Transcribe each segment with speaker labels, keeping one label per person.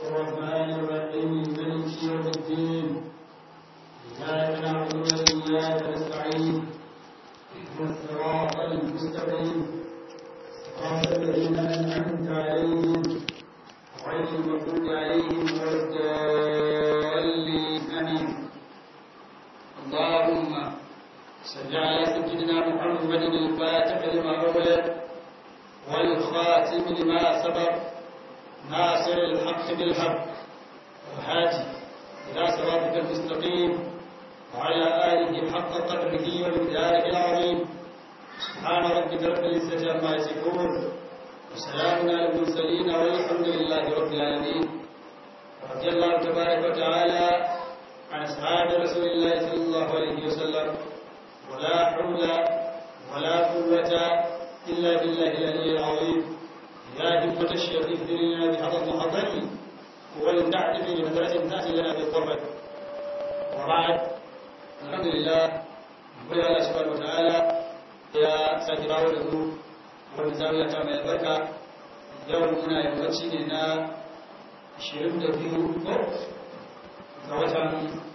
Speaker 1: الرحمن الرحيم مالك يوم الدين إياك نعبد وإياك نستعين اهدنا الصراط المستقيم صراط الذين أنعمت عليهم غير المغضوب عليهم ولا الضالين آمين اللهم صل على سيدنا محمد الفاتح لما أغلق والخاتم لما سبق ناصر الحق بالحق والهادي إلى صراطك المستقيم وعلى آله حق قدره ومقداره العظيم سبحان ربك رب العزة عما يصفون وسلام على المرسلين والحمد لله رب العالمين رضي الله تبارك وتعالى عن أصحاب رسول الله صلى الله عليه وسلم ولا حول ولا قوة إلا بالله العلي العظيم يا همة الشيخ اهدنا بهذا المحضر ولنعرف بمدرسة تأتي لنا بالقرب وبعد الحمد لله نقول الله سبحانه وتعالى يا ساكي باو دكو wani zawiya ta mai albarka yau muna yammaci ne na 22 ga watan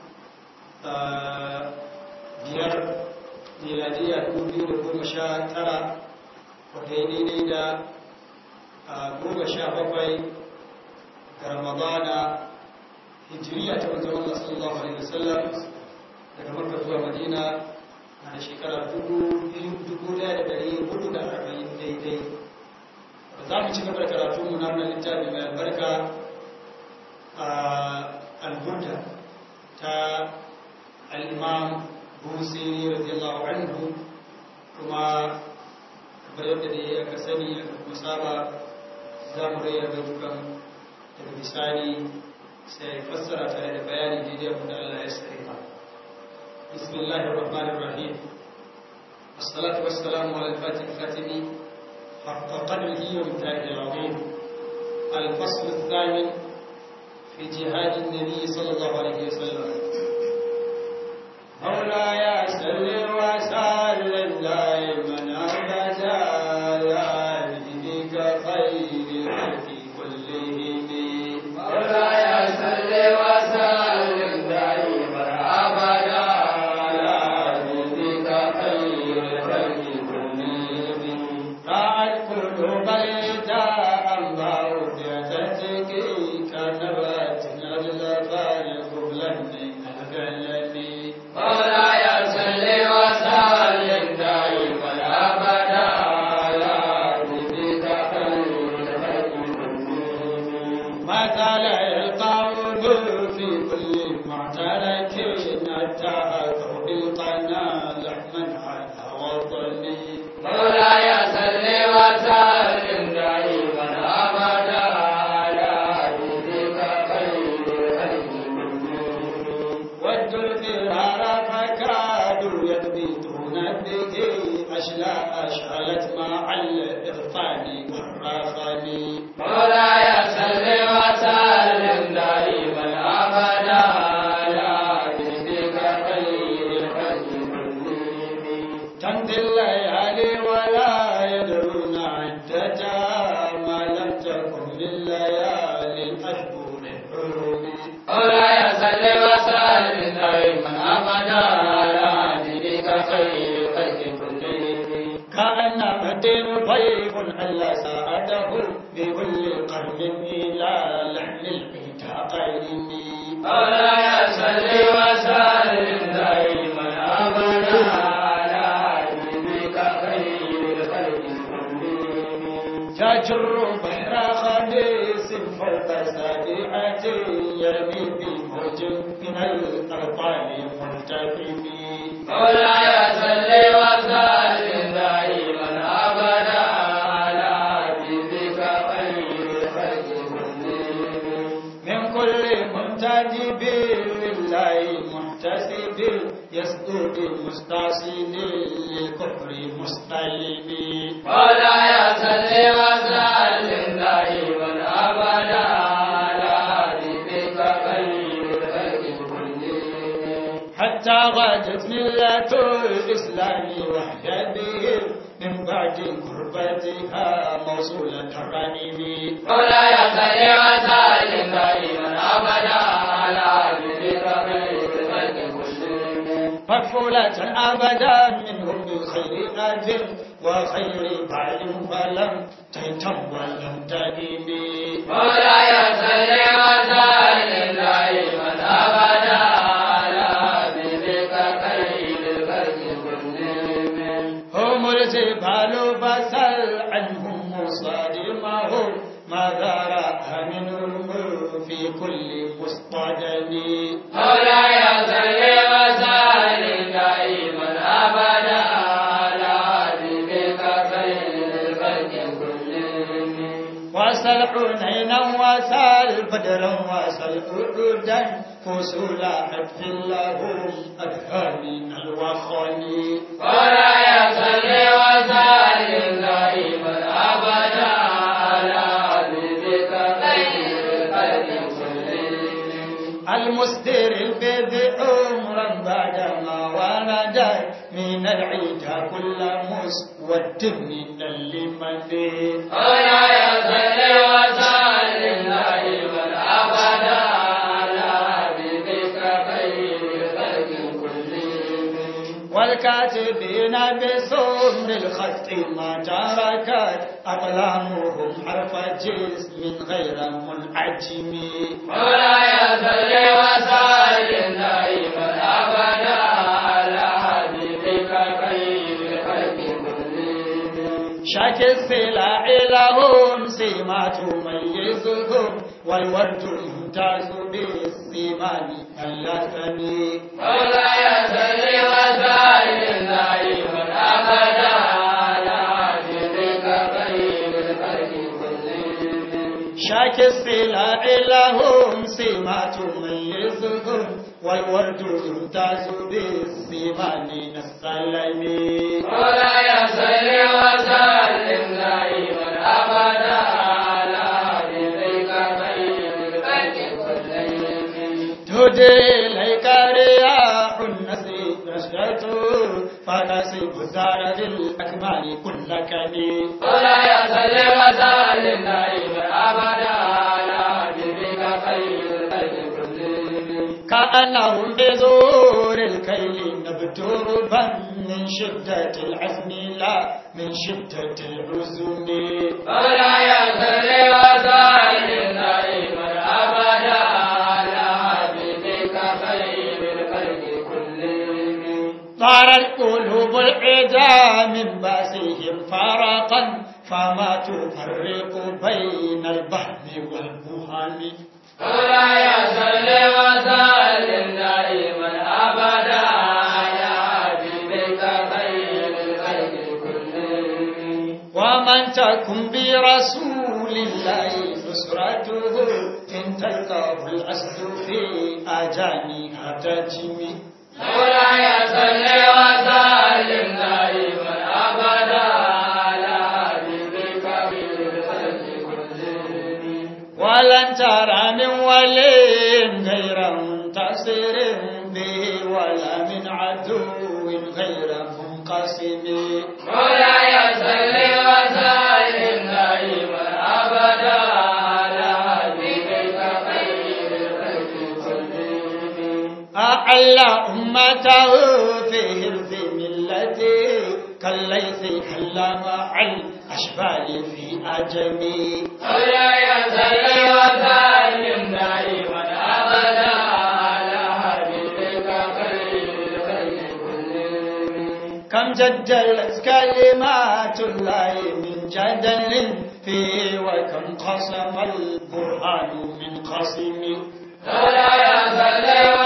Speaker 1: biyar miladiya 2019 wadda ya daidai da goma sha bakwai ga ramadana hijiriya ta wanzan Allah sallallahu Alaihi wasallam daga makka zuwa madina na da shekara dubu da dari hudu da arba'in daidai za mu ci gaba da karatu mu na littafi mai albarka a alburda ta al'imam busiri radiyallahu anhu kuma kamar yadda da ya aka sani aka kuma saba za mu rayar da dukan daga bisani sai fassara tare da bayani daidai abu da Allah ya sarrafa bismillahir rahmanir rahim الصلاة والسلام على الفاتح الخاتم حق قدره ومتاعه العظيم الفصل الثامن في جهاد النبي صلى الله عليه وسلم مولاي سل وسلم دائما ابدا على نبيك خير الخلق كلهم
Speaker 2: مولاي سل وسلم دائما ابدا على نبيك خير الخلق كلهم
Speaker 1: راعت قلوب الجاء انباء بعثتك كنبات الافعال قبلا من الفعل
Speaker 2: مولاي سل وسلم دائما ابدا على نبيك خير الخلق كلهم
Speaker 1: مثل القول في كل معترك نتاهته بالقنا لحما على وطني
Speaker 2: مولاي سل وسلم دائما ابدا على نبيك خير الخلق كلهم
Speaker 1: ود الفرار فكادوا يثبتون به أشلاء أشعلت مع الإغفال والرافل
Speaker 2: مولاي سل وسلم دائما ابدا على نبيك خير الخلق كلهم
Speaker 1: تمضي الليالي ولا يدرون عدتها ما لم تكن من ليالي الأشهر الحرم
Speaker 2: مولاي سل وسلم دائما ابدا على نبيك خير الخلق كلهم
Speaker 1: كأنما الدين ضيف على ساعته بكل قرن إلى لحن العتاقين
Speaker 2: مولاي سل وسلم دائما ابدا على نبيك خير الخلق كلهم
Speaker 1: تجر بحر خبيث فوق سابعة يرمي بموج من الأرطال مرتفع
Speaker 2: مولاي سل وسلم دائما ابدا على نبيك خير الخلق كلهم
Speaker 1: من كل منتدب لله محتسب يسدد مستعصين للكفر مستلم
Speaker 2: مولاي سل وسلم دائما ابدا على نبيك خير الخلق كلهم
Speaker 1: حتى غادت ملة الإسلام وحيده من بعد قربتها موصولة الرحم
Speaker 2: مولاي صل وسلم دائما
Speaker 1: مكفولة أبدا منهم بخير أجر وخير بعد فلم تهتم ولم تهمي
Speaker 2: مولاي صل وسلم دائما ابدا على حبيبك خير الخلق كلهم
Speaker 1: هم الجبال فسل عنهم مصادمهم ماذا رأى منهم في كل مصطدم
Speaker 2: مولاي صل وسلم دائما ابدا على حبيبك خير الخلق كلهم
Speaker 1: وسل حنينا وسل بدرا وسل أعودا فصول حتف لهم أدهى من الوخن
Speaker 2: مولاي صل وسلم دائما ابدا على حبيبك خير الخلق كلهم
Speaker 1: المستر البيض عمرا بعدما ولدت من العيد كل مسود من اللمن
Speaker 2: مولاي صل وسلم دائما ابدا على حبيبك خير الخلق كلهم
Speaker 1: والكاتبين بسمر الخط ما تركت أقلامهم حرف جسم غير منعجم
Speaker 2: مولاي صل وسلم دائما ابدا على حبيبك خير الخلق كلهم
Speaker 1: شك السلع لهم سيما تميزهم والورد يمتاز بالسمان اللثم
Speaker 2: مولاي صل وسلم دائما ابدا على حبيبك خير الخلق كلهم
Speaker 1: شاك السلع لهم سيما تميزهم والورد يمتاز بالسمان السلم
Speaker 2: مولاي صل وسلم دائما ابدا على حبيبك خير الخلق كلهم
Speaker 1: تهدي إليك رياح النسي نشرته فتسيب الدار بالأكمال كل كبير
Speaker 2: مولاي صل وسلم دائما ابدا على حبيبك خير الخلق كلهم
Speaker 1: كأنهم بزور الكيل نبتربا من شدة العزم لا من شدة العزم
Speaker 2: مولاي صل وسلم دائما ابدا على حبيبك خير الخلق كلهم
Speaker 1: طارت قلوب العدا من باسهم فرقا فما تفرق بين البهم والبهام
Speaker 2: مولاي صل وسلم دائما ابدا على حبيبك خير الخلق كلهم
Speaker 1: ومن تكن برسول الله نصرته إن تلقاه الأسد في أجانها تجمي
Speaker 2: مولاي صل وسلم دائما ابدا على حبيبك خير الخلق كلهم
Speaker 1: ولن ترى من ولي غير منتصر به ولا من عدو غير منقسم
Speaker 2: مولاي صل وسلم دائما ابدا على حبيبك خير الخلق كلهم
Speaker 1: أعلى أمته في هرز ملته كالليث حل مع الأشبال في أجمي
Speaker 2: مولاي صل وسلم دائما ابدا على حبيبك خير الخلق كلهم
Speaker 1: كم جدلت كلمات الله من جدل فيه وكم قسم البرهان من قسم
Speaker 2: مولاي صل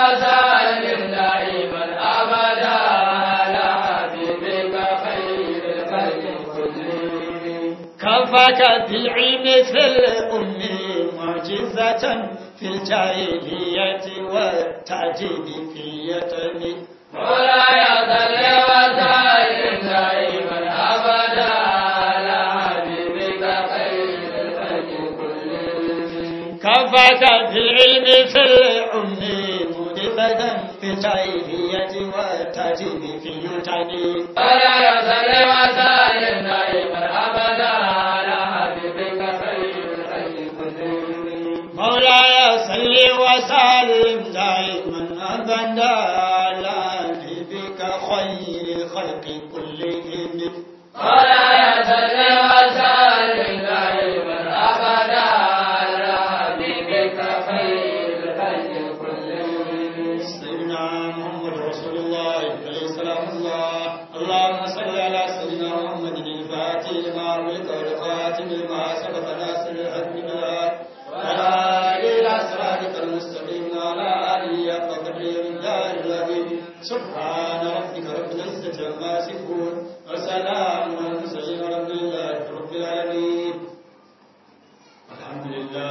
Speaker 2: وسلم دائما ابدا على حبيبك خير الخلق كلهم
Speaker 1: كفاك بالعلم في الأم معجزة في الجاهلية والتعجيب في اليتم
Speaker 2: مولاي صل وسلم دائما ابدا على حبيبك خير الخلق كلهم
Speaker 1: كفاك بالعلم في الأم معجزة في الجاهلية والتعجيب في اليتم
Speaker 2: مولاي صل وسلم دائما ابدا على حبيبك خير الخلق كلهم
Speaker 1: مولاي صل وسلم دائما ابدا على حبيبك الخلق كلهم
Speaker 2: ولا يزل وسائل دائما أبدا على حبيبك خير الخلق كلهم
Speaker 1: سيدنا محمد رسول الله عليه السلام الله اللهم صل على سيدنا محمد الفاتح لما أغلق والخاتم لما سبق ناصر الحق بالحق وعلى آله إلى صراطك المستقيم وعلى آله حق قدره الله العظيم سبحان ربك رب العزة عما يصفون وسلام على المرسلين والحمد لله رب العالمين الحمد لله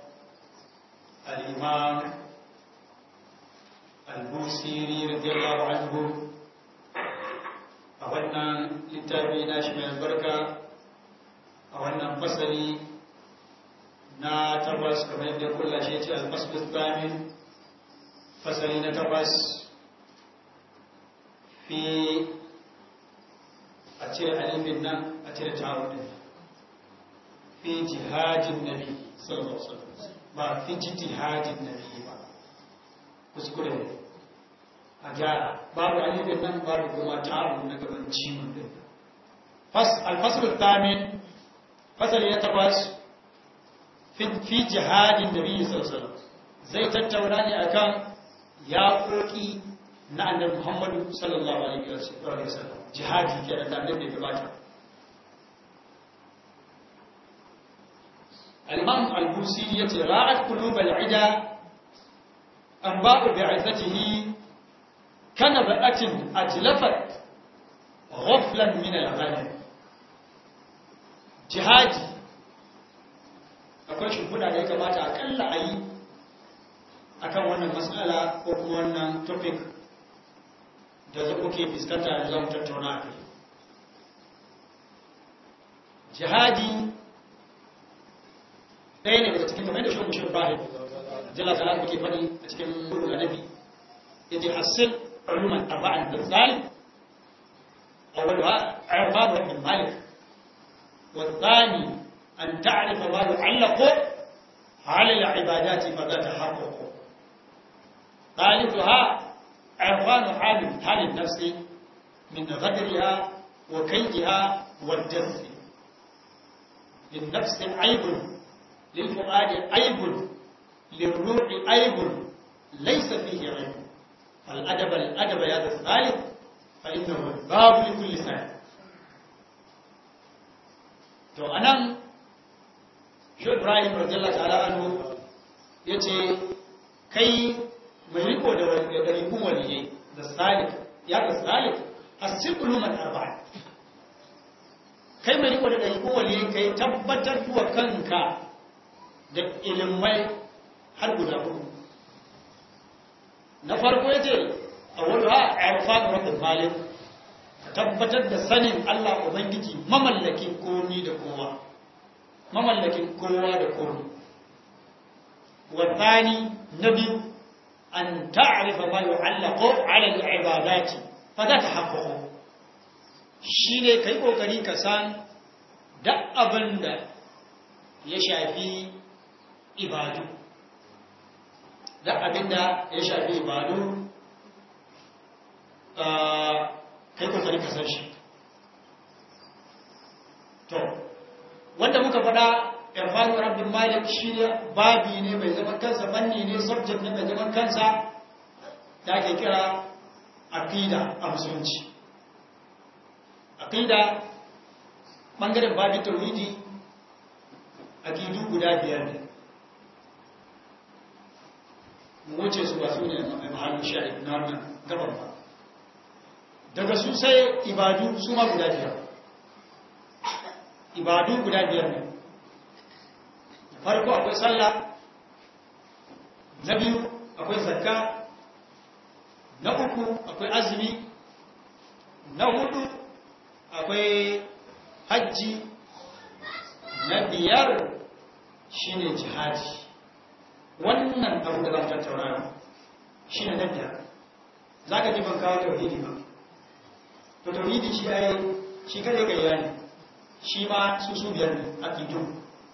Speaker 1: الإمام al-busiri radiyallahu anhu a wannan littafi na shi mai albarka a wannan fasali na tabbas kamar yadda kula shi ce al-fasl thamin fasali na tabbas fi a cire alifin nan a cire ta'un din fi jihadin nabi sallallahu alaihi wasallam ba fi jihadin nabi ba kuskure ne a gyara babu alifin nan babu kuma ta'abu na gaban ciwon din alfasar tamin fasali ya tabbas fi jihadin da biyu sarsala zai tattauna ne akan yaƙoƙi na annabi muhammadu sallallahu alaihi wasallam jihadi ke da annabi da gabata al-imam al-busiri yace ra'at qulub al-ida أنباء بعثته كنبأة أتلفت غفلا من الغنم جهادي akwai shimfiɗa da ya kamata akalla a yi a kan wannan matsala ko kuma wannan topic da za kuke fuskanta da zan tattauna a kai jihadi ɗaya ne daga cikin kamar da shi mushin bahid jalla ta'ala muke faɗi a cikin gudu da nabi yace hasil uluman arba'an da zalim awwalha i'rab ibn malik wa thani an ta'rifa ma yu'allaqu 'ala al-'ibadati fa tatahaqqaq ثالثها عرفان حال حال النفس من غدرها وكيدها والجز للنفس عيب للفؤاد عيب للروح عيب ليس فيه عيب فالأدب الأدب يا ذا الثالث فإنه باب لكل سنة to anan shi Ibrahim radiyallahu ta'ala anhu yace kai mai riko da dalilin waliyai da salik ya da salik asibulu man arba'a kai mai riko da dalilin waliyai kai tabbatar wa kanka da ilimai har guda hudu na farko ya ce a wani ha a yarfa da rabin malin tabbatar da sanin Allah Ubangiji mamallakin komi da kowa mamallakin kowa da komi wadani na biyu an ta'arifa ma yu'allaqu 'ala al-ibadati fa za ta haqqaqu shine kai kokari ka san duk abin da ya shafi ibadu da abinda ya shafi ibadu kai kokari ka san shi to wanda muka faɗa irfanu rabbin malik shi ne babi ne mai zaman kansa fanni ne subject ne mai zaman kansa da ake kira aqida a musulunci aqida bangaren babin tauhidi aqidu guda biyar ne mu wuce su ba su ne mai mahallin shari'a na wannan gaban ba daga su sai ibadu su ma guda biyar ibadu guda biyar ne farko akwai sallah na biyu akwai zakka na uku akwai azumi na hudu akwai hajji na biyar shine jihadi wannan abu da zan tattauna shi ne na biyar za ka ji ban kawo tauhidi ba to tauhidi shi ya yi shi kada ka yi ne shi ma su su biyar ne a kidu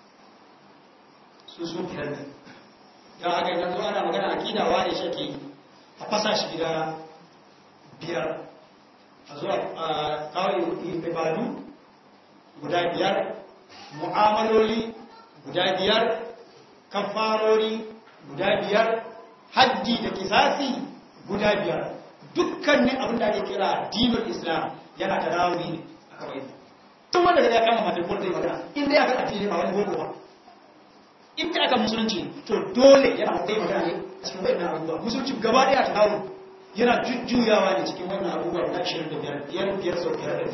Speaker 1: su su biyar ne don haka yanzu ana magana a kidawa ne shi ke a fasa shi gida biyar a zuwa a kawo ibadu guda biyar mu'amaloli guda biyar kafarori guda biyar haddi da kisasi guda biyar dukkanin abin da ake kira dinul islam yana da rawi ne a kawai tun wanda da ya kama mata ko zai magana inda ya ga addini ba wani boko ba inda aka musulunci to dole yana kai magana ne a cikin wannan abubuwa musulunci gaba daya ta dawo yana jujjuyawa ne cikin wannan abubuwa na 25 biyar biyar sau biyar da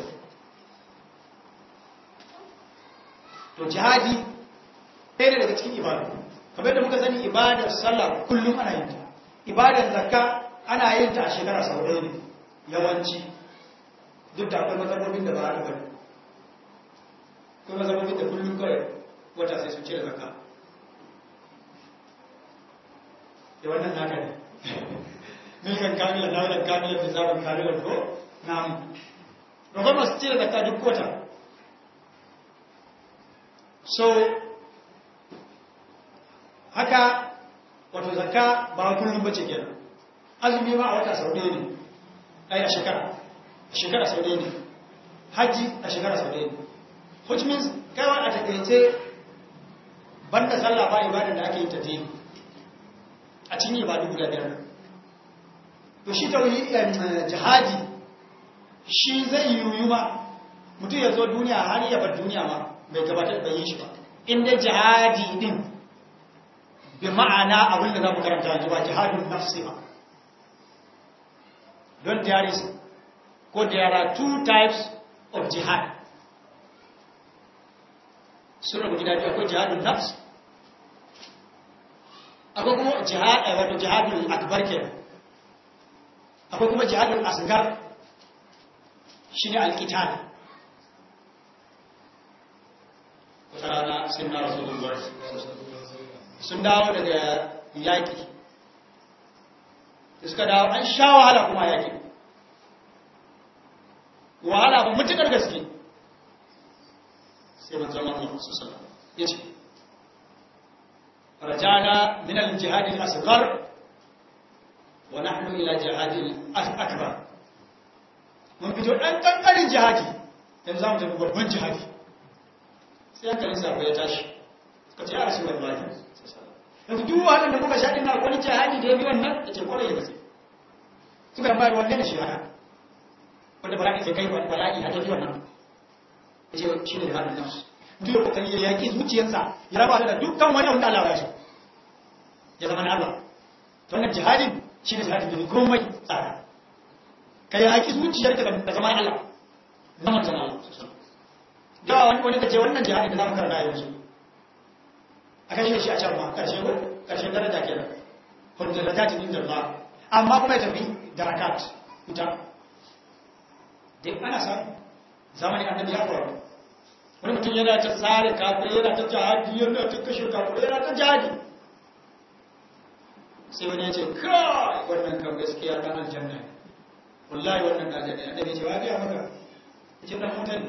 Speaker 1: to jihadi ɗaya ne daga cikin ibadu kamar da muka sani ibadar sallah kullum ana yin ta ibadar zakka ana yin ta a shekara sau ɗaya ne yawanci duk da akwai matsalolin da ba a bane akwai matsalolin da kullum kawai wata sai su cire zakka da wannan naka ne milkan kamilan na wadda kamilan da zaɓin kamilan ko na mu masu cire zakka duk wata so haka wato zakka ba kullum bace kenan azumi ma a wata sau ɗaya ne ai a shekara a shekara sau ɗaya ne haji a shekara sau ɗaya ne which means kaiwa a takaice banda sallah ba ibadar da ake yi ta dini a cikin ibadu guda biyar to shi ta wani jihadi shi zai yiwu ma mutum ya zo duniya har ya bar duniya ma bai gabatar da yi shi ba inda jihadi din bi ma'ana abin da za mu karanta yanzu ba jihadun nafsi ba don there is ko there are two types of jihad sun rabu gida biyu akwai jihadun nafs akwai kuma jihad wato jihadun akbar ke akwai kuma jihadun asgar shi ne alkitab wata rana sun na rasulun sun dawo daga yaƙi da suka dawo an sha wahala kuma yaƙi wahala ba mutukar gaske sai manzon Allah su sallam ya ce rajana min al-jihad al-asghar wa nahnu ila jihad al-akbar mun fito dan kankanin jihadi yanzu zamu tafi babban jihadi sai hankalin sa ya tashi suka ce ya rasulullahi yanzu duk wahalar da muka sha ɗin na wani jihadi da ya bi wannan ya ce kwarai da gaske suka bayar wannan da shi haka wanda bala'i sai kai bala'i a tafi wannan ya ce shi ne jihadin nan duk da kokari ya yaƙi zuciyarsa ya raba da dukkan wani wanda Allah ya so ya zama na Allah to wannan jihadin shi ne jihadin da komai tsara ka yaƙi zuciyarka da zama Allah zama zama Allah da wani wani ka ce wannan jihadin da za mu karanta yanzu a kashe shi a can ma ƙarshe ko ƙarshen daraja ke nan kun darajatin inda Allah amma kuma ya tafi darakat wuta dai ana samu zamanin annabi ya faru wani mutum yana ta tsare kafin yana ta jihadi yana ta kashe kafin yana ta jihadi sai wani ya ce kai wannan kan gaskiya ta aljanna wallahi wannan ta aljanna annabi ce wa ga maka ya ce dan mutane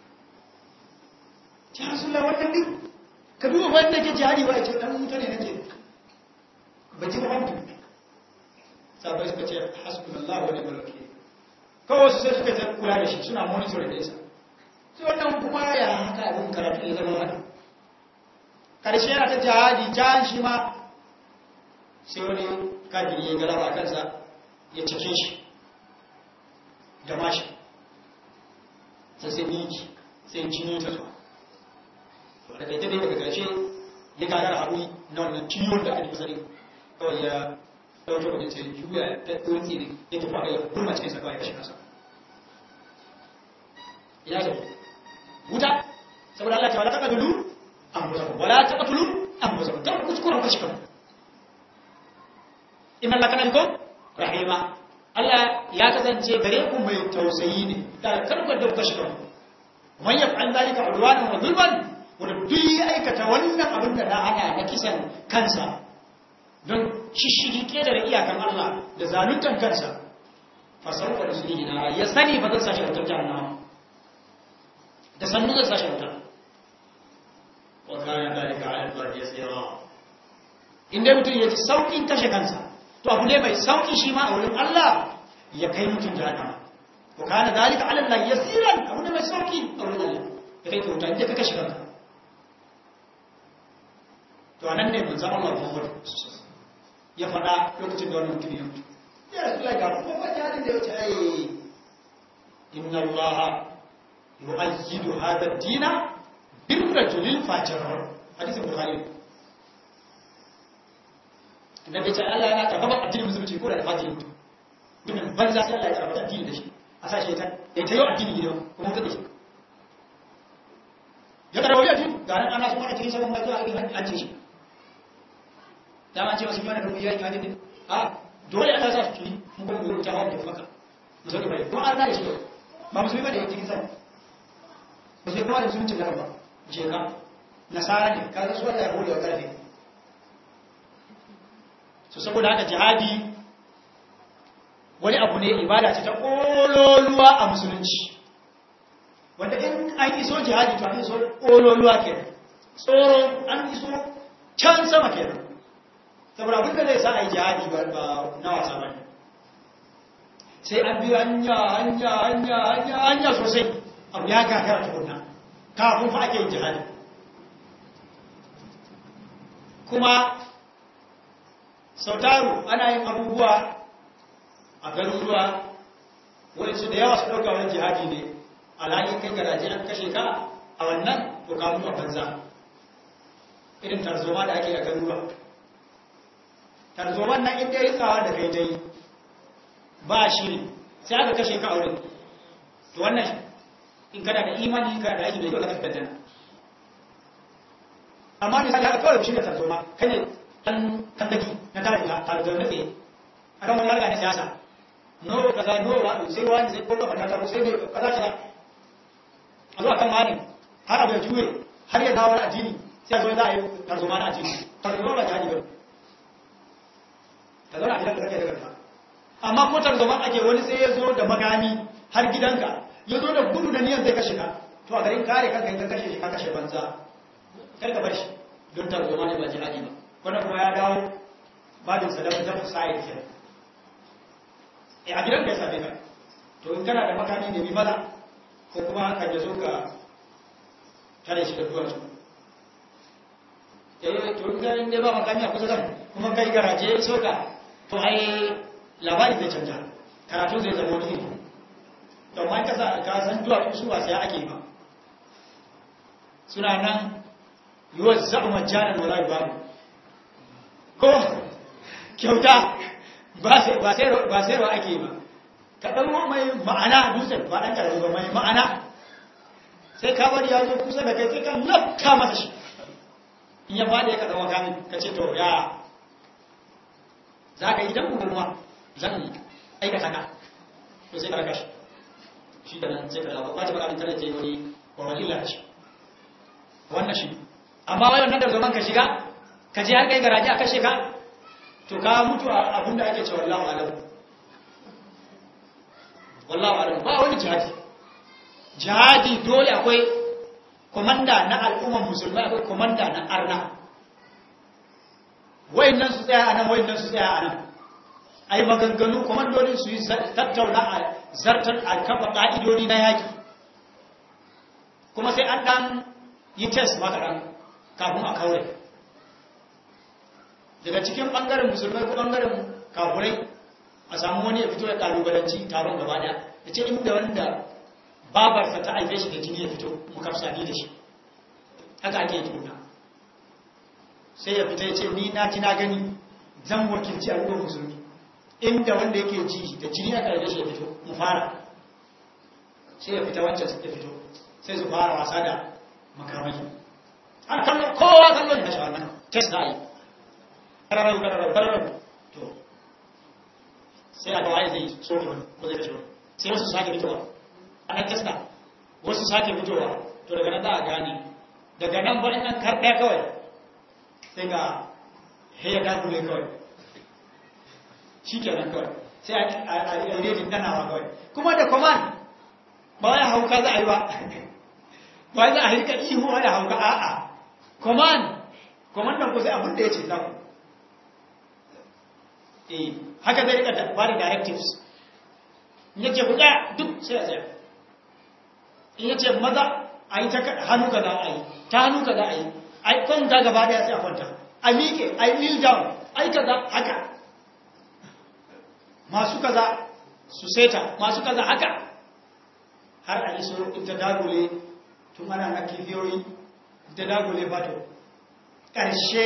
Speaker 1: ya rasulullah wannan din ka duba wanda ke jihadi ba ce dan mutane nake ba ji wanda sabai suka ce hasbunallahu wa ni'mal wakeel kawai su sai suka ta kula da shi suna monitor da isa sai wannan kuma ya haka abin karatu ya zama haka karshe yana ta jihadi jahan shi ma sai wani kafiri ya galaba kansa ya cike shi da mashi sai sai miki sai jini ta zuwa da kai dai daga ƙarshe ya gagara haɗu na wannan ciwon da ake kusuri kawai ya ɗauke wajen sai juya ta ɗauki ne ya tafi a yau kuma cikin sakwa ya kashe kasa ina da wuta saboda Allah ta wala taka dulu an musa ku wala taka tulu an musa ku ta kuskuren kashe kan inna Allah kana ko rahima Allah ya kasance gare ku mai tausayi ne da karkar da kashe kan man yaf'al dhalika udwanan wa zulman wanda duk ya aikata wannan abin da na hana na kisan kansa don shishigi ƙetare iyakan Allah da zaluntan kansa fasarwa da su ne na ya sani ba zan sashi wutar jahannama da sannu zan sashi wutar wa kayan dalika ala Allah ya tsira inda mutum ya ji sauƙin kashe kansa to abu ne mai sauƙi shi ma a wurin Allah ya kai mutum jahannama ko kana dalika ala Allah yasiran abu da mai sauki a wurin Allah da kai kyauta inda ka kashe kanka to anan ne manzon Allah Muhammad ya faɗa lokacin da wannan mutum ya mutu ya Rasulullah ga kuma ba jihadin da ya wuce ai inna Allah yu'ayyidu hadha ad-dina bir rajulil fajir hadisin bukhari annabi ce Allah yana karfafa addinin musulunci ko da fajiri mutum mutumin banza sai Allah ya karfafa addini da shi a sa shi ta ya tayo addini gidan kuma ta da shi ya karfafa addini ga nan ana so ana cikin sabon mai zuwa an ce shi dama ce wasu yana da rubiya ya hadin a dole ana sa su ci mun kuma mu ta hawa da maka musulmi bai kuma an da shi ba musulmi ba da cikin sama musulmi kuma da musulunci da ba je ka nasara ne ka su Allah ya hore wa karfe so saboda haka jihadi wani abu ne ibada ce ta kololuwa a musulunci wanda in an iso jihadi to an iso kololuwa ke tsoro an iso can sama ke saboda abin da zai sa a yi jihadi ba na wasa ba sai an biyu hanya hanya hanya hanya hanya sosai abu ya gagara tukunna kafin fa ake yin jihadi kuma sautaru ana yin abubuwa a garuruwa waɗansu da yawa su ɗauka wani jihadi ne alhali kai garaje an kashe ka a wannan to ka a banza irin tarzoma da ake a garuruwa tarzoman nan inda ya tsawa da kai ta yi ba shi sai aka kashe ka a wurin to wannan in kana da imani ka da aiki da yau ka tattata amma misali haka kawai shi da tarzoma kai ne dan kandaki na tare da tarzoma na tsaye a kan wani harga na siyasa no kaza no wa sai wani sai ko kafa ta sai ne kaza kaza a zuwa kan wani har abu ya juye har ya dawo addini sai a zo za a yi tarzoma na addini tarzoma ba jihadi ba ta zauna a gidan da kake da kanka amma ko tarzoma ake wani sai ya zo da magani har gidanka ya zo da gudu da niyan zai kashe ka to a garin kare kanka in ka kashe shi ka kashe banza kar ka bar shi don tarzoma ne ba jihadi ba wannan kuma ya dawo babin sadaka ta sa'id kenan eh a gidan ka ya same ka to in kana da makami ne bi maza ko kuma kan ya zo ka tare shi da duwatsu eh to in ga ba makami a kusa kan kuma kai garaje ya so ka to ai labari zai canja karatu zai zama wani iri to ma ka ka san duwatsu su ba sai ake ba suna nan yiwuwar zaɓa majalar wala babu ko kyauta ba sayarwa ake ba ka ɗan mai ma'ana dutsen ba ɗan ƙarfi ba mai ma'ana sai ka bari ya zo kusa da kai sai ka lafka masa shi in ya faɗi ya ka zama kamin ka ce to ya za ka yi dan kuma zan aikata ka to sai ka raka shi shi da nan sai ka lafa ba ta baka tare da wani wani illa shi wannan shi amma wai wannan da zaman ka shiga ka je har kai garaje a kashe ka to ka mutu a abin da ake cewa wallahu alam wallahu alam ba wani jihadi jihadi dole akwai komanda na al'umman musulmai akwai komanda na arna wayannan su tsaya anan wayannan su tsaya anan ai maganganu komandodin su yi tattauna a zartar alkafa ka'idodi na yaki kuma sai an dan yi test maka dan kafin a kaure daga cikin ɓangaren musulmai ko ɓangaren kafurai a samu wani ya fito da ƙalubalanci taron gaba ɗaya da ce inda wanda babarsa ta aife shi da jini ya fito mukafsani da shi haka ake yi tuna sai ya fita ya ce ni na ji na gani zan wakilci al'ummar musulmi inda wanda yake ji da jini aka aife shi ya fito mu fara sai ya fita wancan ya fito sai su fara wasa da makamai an kallon kowa kallon da shi wannan test na yi kararau kararau kararau to sai a kawai zai soke wani ko zai kashe wani sai wasu sake fitowa a nan testa wasu sake fitowa to daga nan za a gane daga nan bari nan karɗaya kawai sai ga heya dakule kawai shi ke nan kawai sai a rejin danawa kawai kuma da command ba wani hauka za a yi ba ba za a rika ihu da hauka a'a command command ku sai abin da ya ce za ku haka zai rika ba da directives in yace ku tsaya duk sai a tsaya in yace maza a yi ta hannu kaza a yi ta hannu kaza a yi a yi kwanta gaba daya sai a kwanta a miƙe a yi kneel down a yi kaza haka masu kaza su seta masu kaza haka har a iso ita dagule tun ana na kifiyoyi ita dagule bato ƙarshe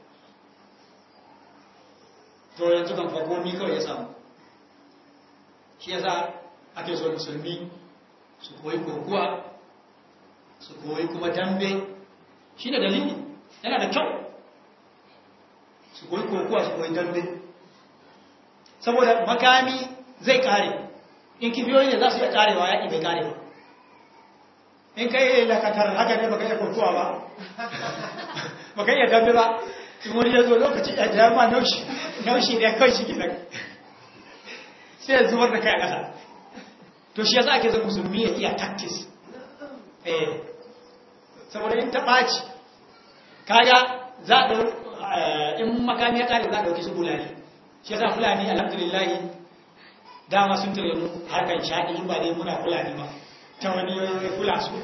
Speaker 1: to yanzu kan fagomi kawai ya samu shi yasa ake so musulmi su koyi kokuwa su koyi kuma dambe shi ne dalili yana da kyau su koyi kokuwa su koyi dambe saboda makami zai kare in kibiyoyi ne za su iya karewa yaƙi bai kare ba in kai yi lakatar haka ne baka iya kokuwa ba baka iya dambe ba in wani ya zo lokaci ya jama naushi naushi ne kawai shi gina sai ya zuwar da kai a ƙasa to shi yasa ake zan musulmi ya iya tactics eh saboda in ta ɓaci kaga za a in makami ya kare za a ɗauki su fulani shi yasa fulani alhamdulillahi dama sun tare mu harkar shaɗi ba dai muna fulani ba ta wani yoyi kula su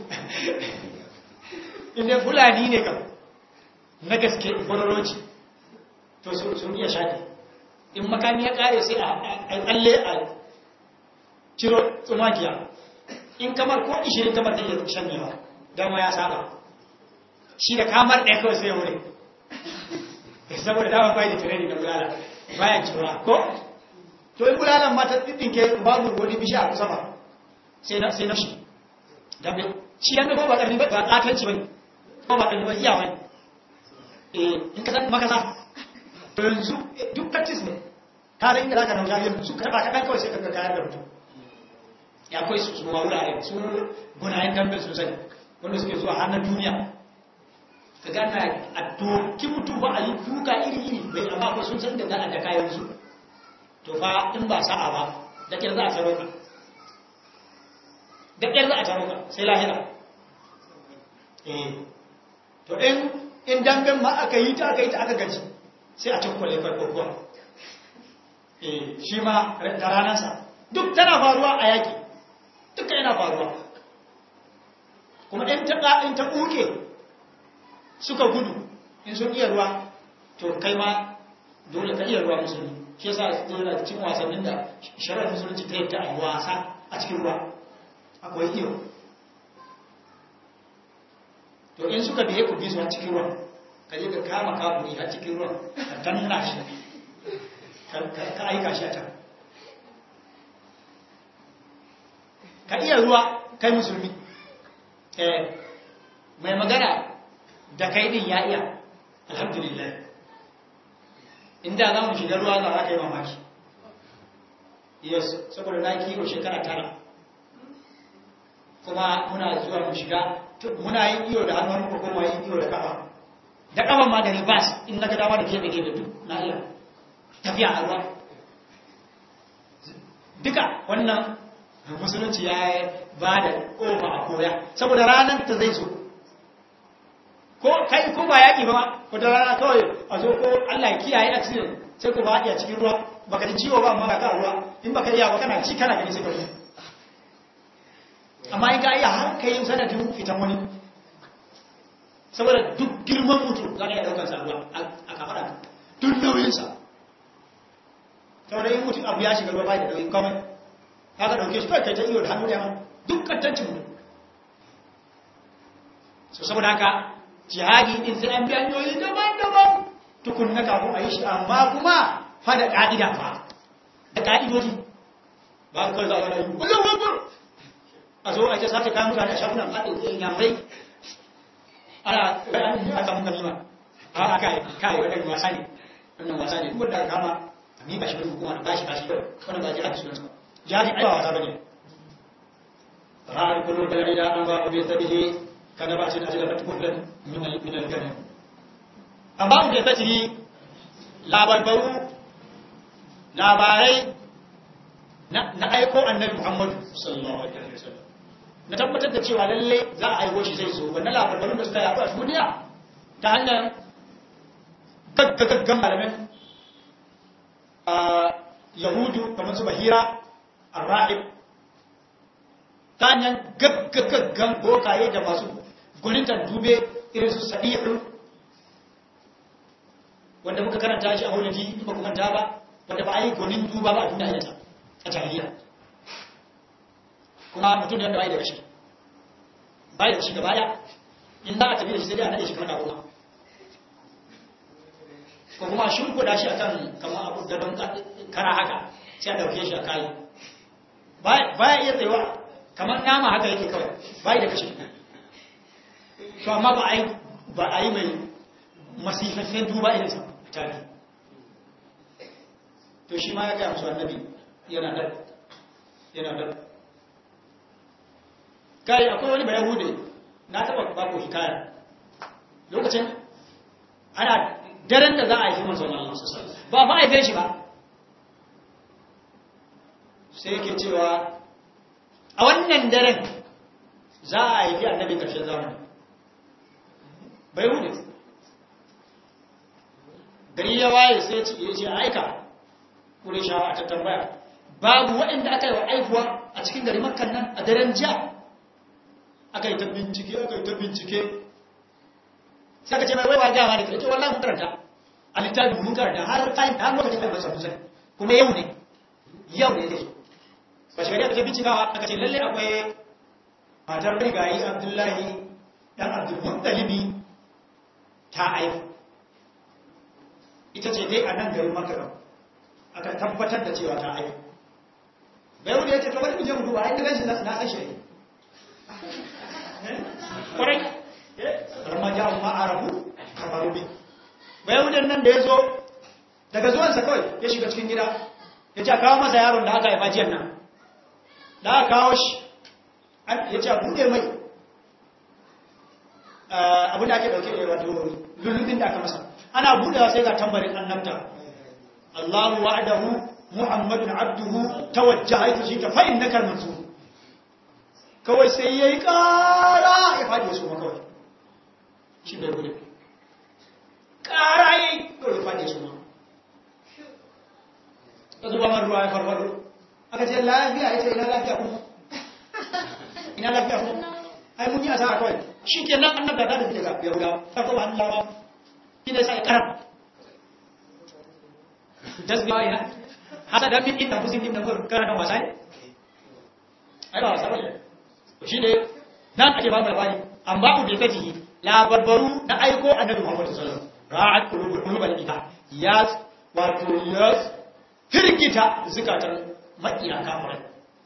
Speaker 1: inda fulani ne kam na gaske kwararroci to sun iya shaɗi in makami ya kare sai a tsalle a ciro tsumakiya in kamar ko ishirin kamar zai yi shanyewa dama ya saba shi da kamar ɗaya kawai sai ya wuri saboda dama bai da tirani da bulala bayan cewa ko to in bulalan mata ɗinke babu wani bisha a kusa ba sai na sai na shi dambe shi yan ko ba ƙarfi ba ƙatanci bane ko ba ƙarfi ba iya wani eh in ka san makasa to yanzu duk practice ne ka da inda zaka dauka yanzu ka ba kaɗan kawai sai ka ga kayar da mutum ya akwai su su wurare su gunayen dambe sosai wanda suke zuwa hannun duniya ka gana a doki mutum ba a yi duka iri-iri bai amma ba sun san da za a da kayan su to fa in ba sa'a ba da ƙyar za a taro ka da ƙyar za a taro ka sai lahira eh to in in damben ma aka yi ta aka yi ta aka gaji sai a cikkwale farko kuwa eh shi ma da ranarsa duk tana faruwa a yaƙi duka yana faruwa kuma in ta in ta ɓuke suka gudu in sun iya ruwa to kai ma dole ka iya ruwa musulmi shi yasa dole cikin wasannin da shari'ar musulunci ta yadda a wasa a cikin ruwa akwai iyo to in suka biye ku bi su a cikin ruwa ka je ka kama kaburi a cikin ruwa ka danna shi ka aika shi a can ka iya ruwa kai musulmi eh mai magana da kai din ya iya alhamdulillah inda za mu shiga ruwa za a kai mamaki yes saboda na kiwo shekara tara kuma muna zuwa mu shiga muna yin iyo da hannun muka kuma yin iyo da kafa da kafa ma da ribas in na ga dama da gefe gefe duk na iya tafiya a ruwa duka wannan musulunci ya ba da kofa a koya saboda ranar ta zai zo ko kai ko ba yaƙi ba wata rana kawai a zo ko Allah ya kiyaye accident sai ku ba a cikin ruwa baka ji ciwo ba amma ka ruwa in baka iya ba kana ci kana gani sai ka ruwa amma in ka iya har ka yin sanadin fitan wani saboda duk girman mutum za ka iya ɗaukar sa ruwa a kafara duk nauyinsa saboda in mutum abu ya shiga ruwa ba da nauyin komai ka ga ɗauke shi kawai kai ta iyo da hannu da yamma duk kantancin mutum so saboda haka jihadi din sai an bi hanyoyi daban-daban tukun na kafin a yi shi amma kuma fa da ƙa'ida fa da ƙa'idoji ba ka za a yi kullum wakil a zo a ce sake kayan mutane a shafunan haɗin yamurai ana bayanin aka muka nima a aka yi kai wadda wasa ne wannan wasa ne kuma da kama a miƙa shi hukuma da bashi bashi wannan ba jihadi sunansa jihadi ai ba wasa ba ne ra'ar kullum da rida an ba bai sabihi kada ba shi da ajiyar kufrin min al-ganin an ba bai sabihi labarbaru labarai na aiko annabi muhammadu sallallahu alaihi wasallam na tabbatar da cewa lalle za a aiko shi zai zo wannan labarbarun da suka yaɗu a duniya ta hanyar gaggagaggan malamin yahudu kamar su bahira arra'ib ta hanyar gaggagaggan bokaye da masu gwanintar dube irin su sadi'u wanda muka karanta shi a huladi ba ku manta ba wanda ba a yi gwanin duba ba a duniya yata a jahiliya kuma mutum da bai da kashi bai da kashi gaba daya in za a tafi da shi sai dai a nade shi kuma goma ko kuma shimfiɗa shi akan kamar abu da don kara haka sai a ɗauke shi a kayi baya iya tsayawa kamar nama haka yake kawai bai da kashi to amma ba a yi ba a yi mai masifaffen duba irin sa tafi to shi ma ya gaya musu annabi yana da yana da kai akwai wani bayan hude na taba bako hikaya lokacin ana daren da za a yi manzon Allah ba ba a shi ba sai yake cewa a wannan daren za a yi annabi karshen zamani bai hude gari ya waye sai ya ce aika kure shawa a tattambaya babu waɗanda aka yi wa aifuwa a cikin gari makon nan a daren jiya aka yi ta bincike aka yi ta bincike sai ka ce mai waiwa gama da ke ce wallah mun karanta a littafi mun karanta har kayan har lokacin kai basa kusa kuma yau ne yau ne zai ba shi gari aka ce bincikawa aka ce lalle akwai matar rigayi abdullahi dan abdulmuttalibi ta aifu ita ce dai a nan garin makon aka tabbatar da cewa ta aifu bai wanda ya ce to bari mu je mu duba ai ganin shi na san shi kwarai ramma ja ma arabu kafaru bi bai wanda nan da ya zo daga zuwansa kawai ya shiga cikin gida ya ce kawo masa yaron da aka haifa jiyan nan da aka kawo shi ya ce buɗe mai abin da ake ɗauke wato lullubin da aka masa ana buɗewa sai ga tambarin annabta Allahu wa'adahu Muhammadun abduhu tawajja haifu shi ta fa'in na kalmansu kawai sai ya yi ƙara ya faɗi su ma kawai shi bai gudu ƙara ya yi kawai ya faɗi su ma ta zuba man ruwa ya farfado aka ce lafiya ya ce ina lafiya kuma ina lafiya kuma ai mun yi asara kawai shi ke nan annabta ta da daga yahuda ta kuma hannun lawa shi ne sai karam tasbiwa ina hasa da min inda musin inda kur kana kan wasa ne ai ba wasa bane shi ne nan ake ba mu labari an ba mu da kaji labarbaru na aiko annabi Muhammad sallallahu alaihi wasallam ra'at qulubul qulubal ita ya wato ya firgita zukatan makiya kafirai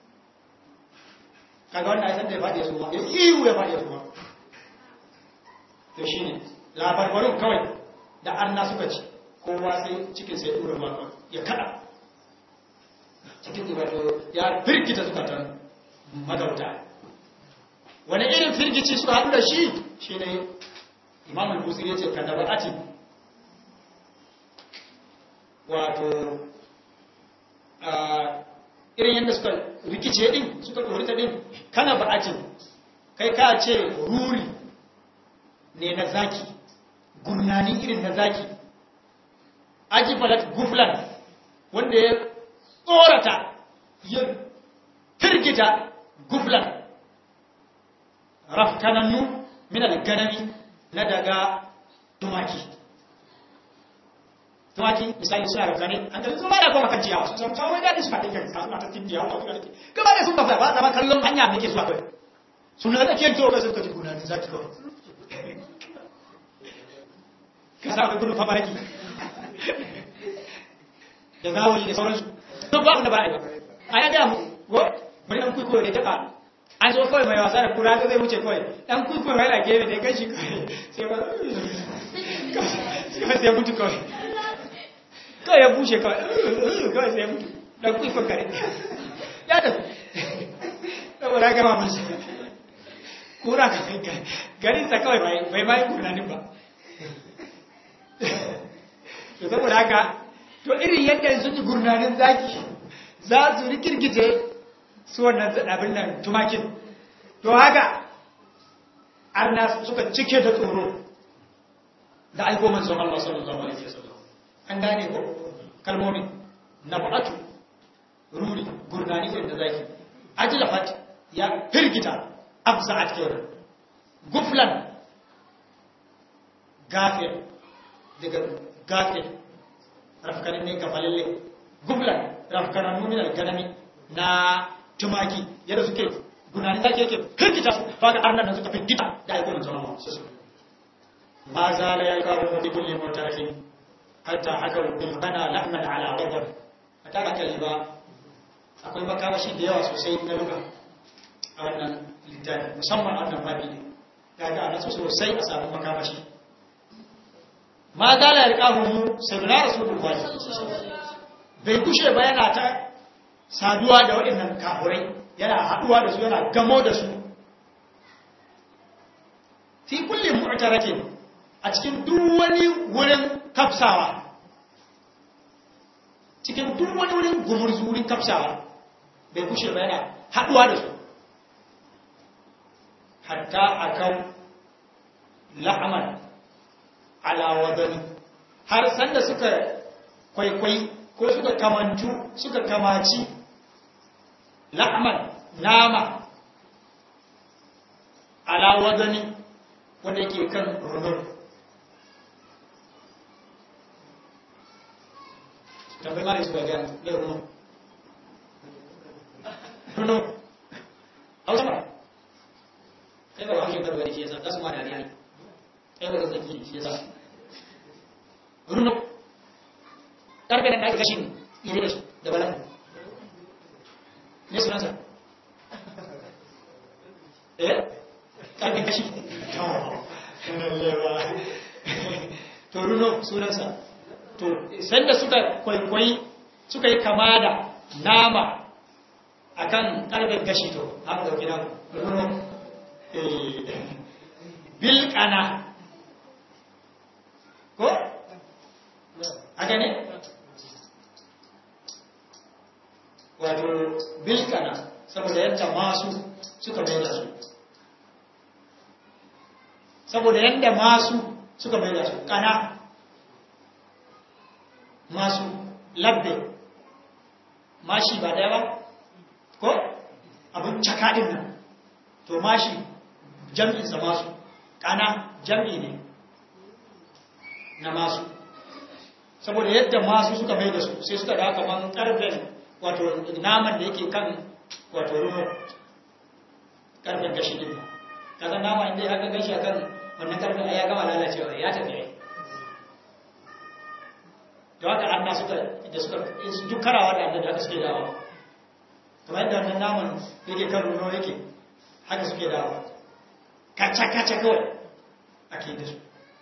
Speaker 1: kaga wannan aisan da ya fadi su ma ya iyu ya fadi su ma to shine labarbarun kawai da anna suka ci kowa sai cikin sai dura ruwa ya kada cikin wato ya firgita zukatan magauta wani irin firgici suka haɗu da shi shi ne imam al-busir ya ce ka da ba'ati wato irin yadda suka rikice din suka ɗorita din kana ba'atin kai ka ce ruri ne na zaki gurnani irin na zaki ajifalat guflan wanda ya tsorata ya firgita guflan rafkanannu min al-ganami na daga tumaki tumaki misali suna rafkane an ga sun ba da kuma kan ciyawa sun san kawai da su fadin kan suna ta tin ciyawa kuma da gaba da sun ba ba da kallon hanya muke zuwa kai sun da kiyar to ga suka ji guna ne zaki kawai ka sa gudu fa baraki da zawali da sauransu duk ba da ba a yi a ya ga mu go bari an kuiko da taka an zo kawai mai wasa da kura zai wuce kawai dan kuiko mai da gefe da gashi kawai sai ba sai sai mutu kawai kawai ya bushe kawai kawai sai mutu dan kuiko kare ya da saboda ga ma musu kura ka garin sa kawai bai bai bai kurnanin ba to saboda haka to irin yadda sun ji gurnanin zaki za su rikirkice su wannan abin nan tumakin to haka arna suka cike da tsoro da aiko manzon Allah sallallahu alaihi wasallam an gane ko kalmomin nabatu ruri gurna gunani irin da zaki ajlafat ya firgita afza'at kenan guflan gafir daga gafir rafkanin ne gafalalle guflan rafkanan min al-ganami na tumaki yadda suke gunani zaki yake firgita su faga arnan nan suka firgita da aiko manzon Allah ma zala ya kawo bi kulli mutarakin hatta haka bil bana lahman ala ghadab ata ka kalba akwai makamashi da yawa sosai na luga a wannan littafi musamman a wannan babi ne kaga ana so sosai a samu makamashi ma zala ya kawo mu sabila rasulullahi bai kushe ba yana ta saduwa da waɗannan kafurai yana haɗuwa da su yana gamo da su fi kullum mu'tarakin a cikin duk wani wurin kafsawa cikin duk wani wurin gumurzu wurin kafsawa bai kushe ba yana haɗuwa da su hatta akan la'aman alawadani har sanda suka kwaikwai ko suka kamantu suka kamaci la'aman nama alawadani wanda yake kan runur tambayi mara su gaga da runur runur hausa ba kai ba wajen karbar da shi yasa za su ma dariya ne kai ba zaki shi yasa runur karfe da ake gashin iri da su da balan ne sunansa eh karfe gashi to runo sunansa to sanda suka kwaikwayi suka yi kama da nama akan karfen gashi to haka dauki na runo bilkana ko haka ne wato bilkana saboda yadda masu suka mai da su saboda yadda masu suka mai da su kana masu labbe mashi ba daya ba ko abin cakaɗin nan to mashi jam'insa masu kana jam'i ne na masu saboda yadda masu suka mai da su sai suka da kaman karfen wato naman da yake kan wato rumo karfen gashi din kaga nama inda ya ga gashi akan wannan karfen ya gama lalacewa ya tafi ai da haka an suka da suka duk karawa da annabi haka suke dawa kamar yadda wannan naman yake kan rumo yake haka suke dawa kaca kaca kawai ake da su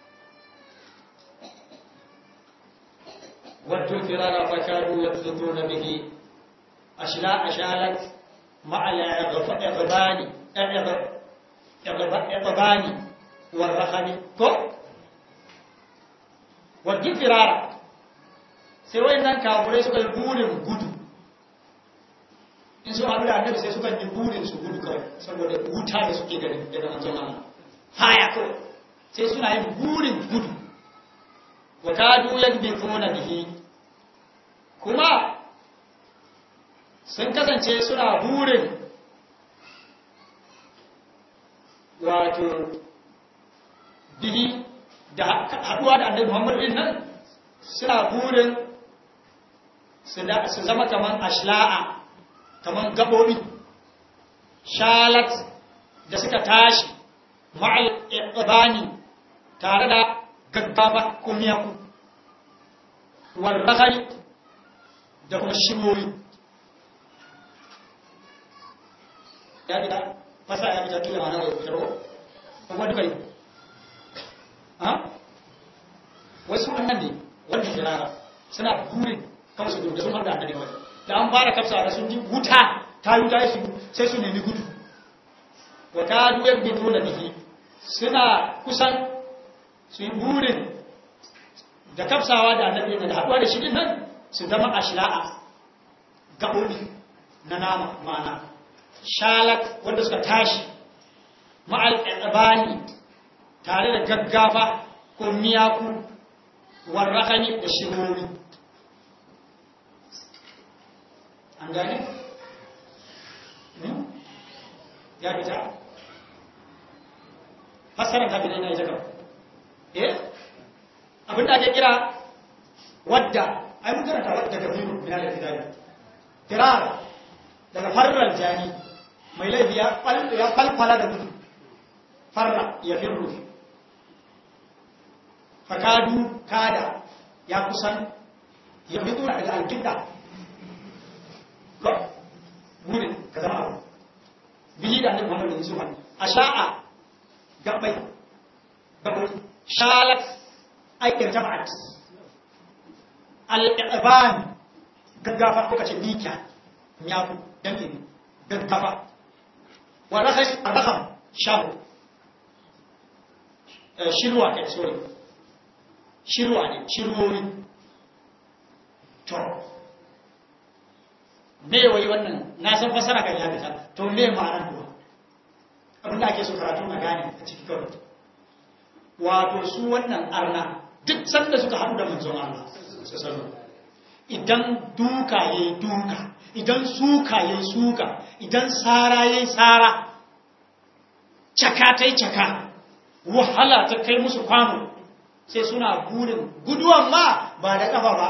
Speaker 1: wadda firara fakadu yabdutuna bihi ashla ashalat مع الإغبان إغبان والرخم كو wadda firara sai wayannan kafurai suka yi burin gudu in su abu da annabi sai suka yi burin su gudu kawai saboda wuta da suke gani daga manzon Allah haya kawai sai suna yin burin gudu wa kadu yadbifuna bihi kuma sun kasance suna burin wato bihi da haduwa da annabi Muhammad din nan suna burin su zama kaman ashla'a kaman gabobi shalat da suka tashi ma'al ibani tare da gaggaba kumiyaku warrahari da kuma shimoyi ya fita fasa ya fita kila mana da fitar ko kuma duka yi ha wasu wannan ne wanda firara suna burin kawai su da sun har da annabi kawai da an fara kafsa da sun ji wuta ta yi wuta su sai su nemi gudu wa ta duyar bi tona bihi suna kusan su yi burin da kafsawa da annabi da haɗuwa da shi din nan su zama ashla'a gaɓoɓi na nama ma'ana shalat wanda suka tashi ma'al ɗabani tare da gaggafa ko miyaku warrakani da shirori an gane ya fita fassarar ta fita na ita kawai eh abinda ake kira wadda ai mun karanta wadda ga biyu mina da kitabi firar daga farrar jani mai laifi ya falfala da gudu farra ya firru fakadu kada ya kusan ya fito daga alkinta gudun ka zama abu bihi da annabi Muhammad Yusuf a sha'a gabai gabai shalat aikin jama'at al-iban gaggafa kuka ce mika miyaku dangi gaggafa wa rakhas rakham shabu shirwa kai sorry shirwa ne shirwori to me wai wannan na san fasara kan ya fita to me ma'anar kuwa abin da ake so karatu na gane a cikin kawai wato su wannan arna duk sanda suka haɗu da manzon Allah idan duka ya yi duka idan suka ya yi suka idan tsara ya yi tsara caka ta yi caka wahala ta kai musu kwano sai suna burin guduwan ma ba da ƙafa ba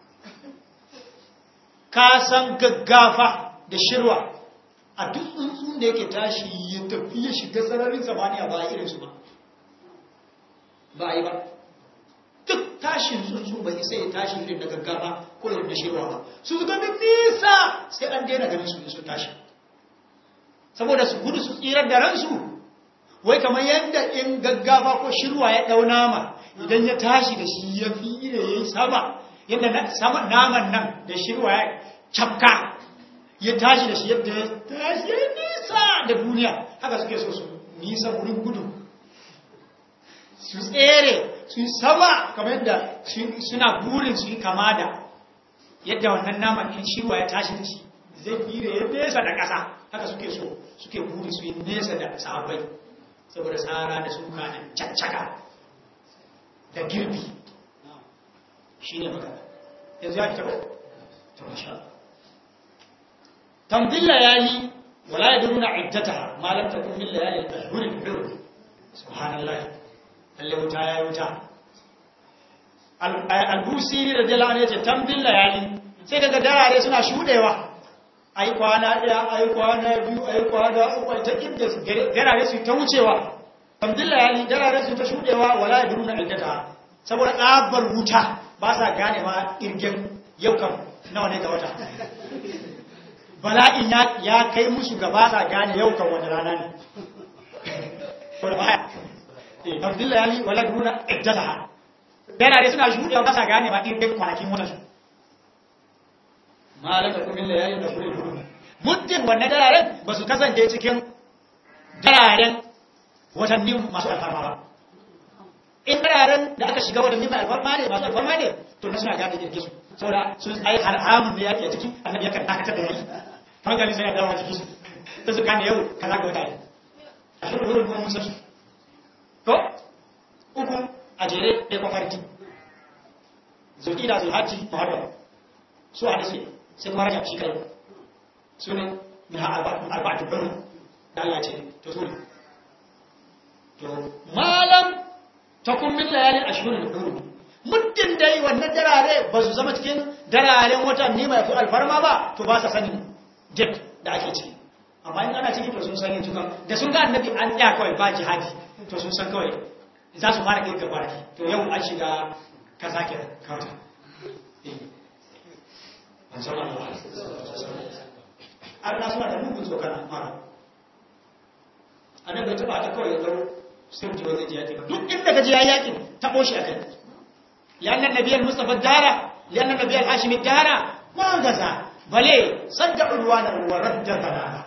Speaker 1: ka san gaggafa da shirwa a duk tsuntsun da yake tashi ya tafi ya shiga sararin samaniya ba a irinsu ba ba a yi ba duk tashin tsuntsu bai sai ya tashi irin da gaggafa ko irin da shirwa ba su ga min nisa sai an daina ganin su su tashi saboda su gudu su tsirar da ransu wai kamar yadda in gaggafa ko shirwa ya dau nama idan ya tashi da shi ya fi da ya yi sama yadda sama naman nan da shirwa ya cafka ya tashi da shi yadda ya tashi ya nisa da duniya haka suke so su nisa wurin gudu su tsere su yi sama kamar yadda suna burin su yi kama da yadda wannan naman in shirwa ya tashi da shi zai fi da ya nesa da ƙasa haka suke so suke buri su yi nesa da sahabbai saboda tsara da suka da caccaka da girbi shi ne magana yanzu ya fita ba ta masha tambil layali wala yadruna iddataha ma lam takun bil layali al-ashhur al-hurum subhanallah lalle wuta ya wuta al-busiri radiyallahu anhu yace tambil layali sai daga darare suna shudewa ai kwana daya ai kwana biyu ai kwana uku ta inda darare su ta wucewa tambil layali darare su ta shudewa wala yadruna iddataha saboda tsabar wuta ba sa gane ma irgen yau kam nawa ne ga wata bala'in ya kai musu ga ba sa gane yau kan wani rana ne abdullahi ali wala duna iddalaha dana dai suna shuɗewa ba sa gane ma irgen kwanakin wata su malaka kumin layalin da kure duru muddin wannan dararen ba su kasance cikin dararen watanni masu alfarma ba in dararen da aka shiga watanni mai alfarma ne masu alfarma ne to na suna gane jirgin su saboda sun ai haramun da yake a ciki annabi yakan dakatar da yaki hankali sai ya dawo a ciki ta su gane yau kaza ga wata ne a shi wurin kuma musa to uku a jere da kwafarki zulki da zulhaji muharram su a dace sai kuma rajab shi kai su ne min ha arba'atu bari da Allah ce to su ne to malam takun min layalin ashhurul hurum muddin dai wannan darare ba su zama cikin dararen watanni mai fi alfarma ba to ba sa sanin jet da ake ciki amma in ana ciki to sun sani tuka da sun ga annabi an tsaya kawai ba jihadi to sun san kawai za su fara kirga barki to yau an shiga ka sake kawta an na suna da mugun tsokana mara annabi ta ba ta kawai ya dau sai mutum zai ji yaƙi ba duk inda ka ji ya yaƙi taɓo shi a kai لأن النبي المصطفى الدارة لأن النبي الهاشم الدارة ما غزا بلي صد عدوانا ورد ضلالا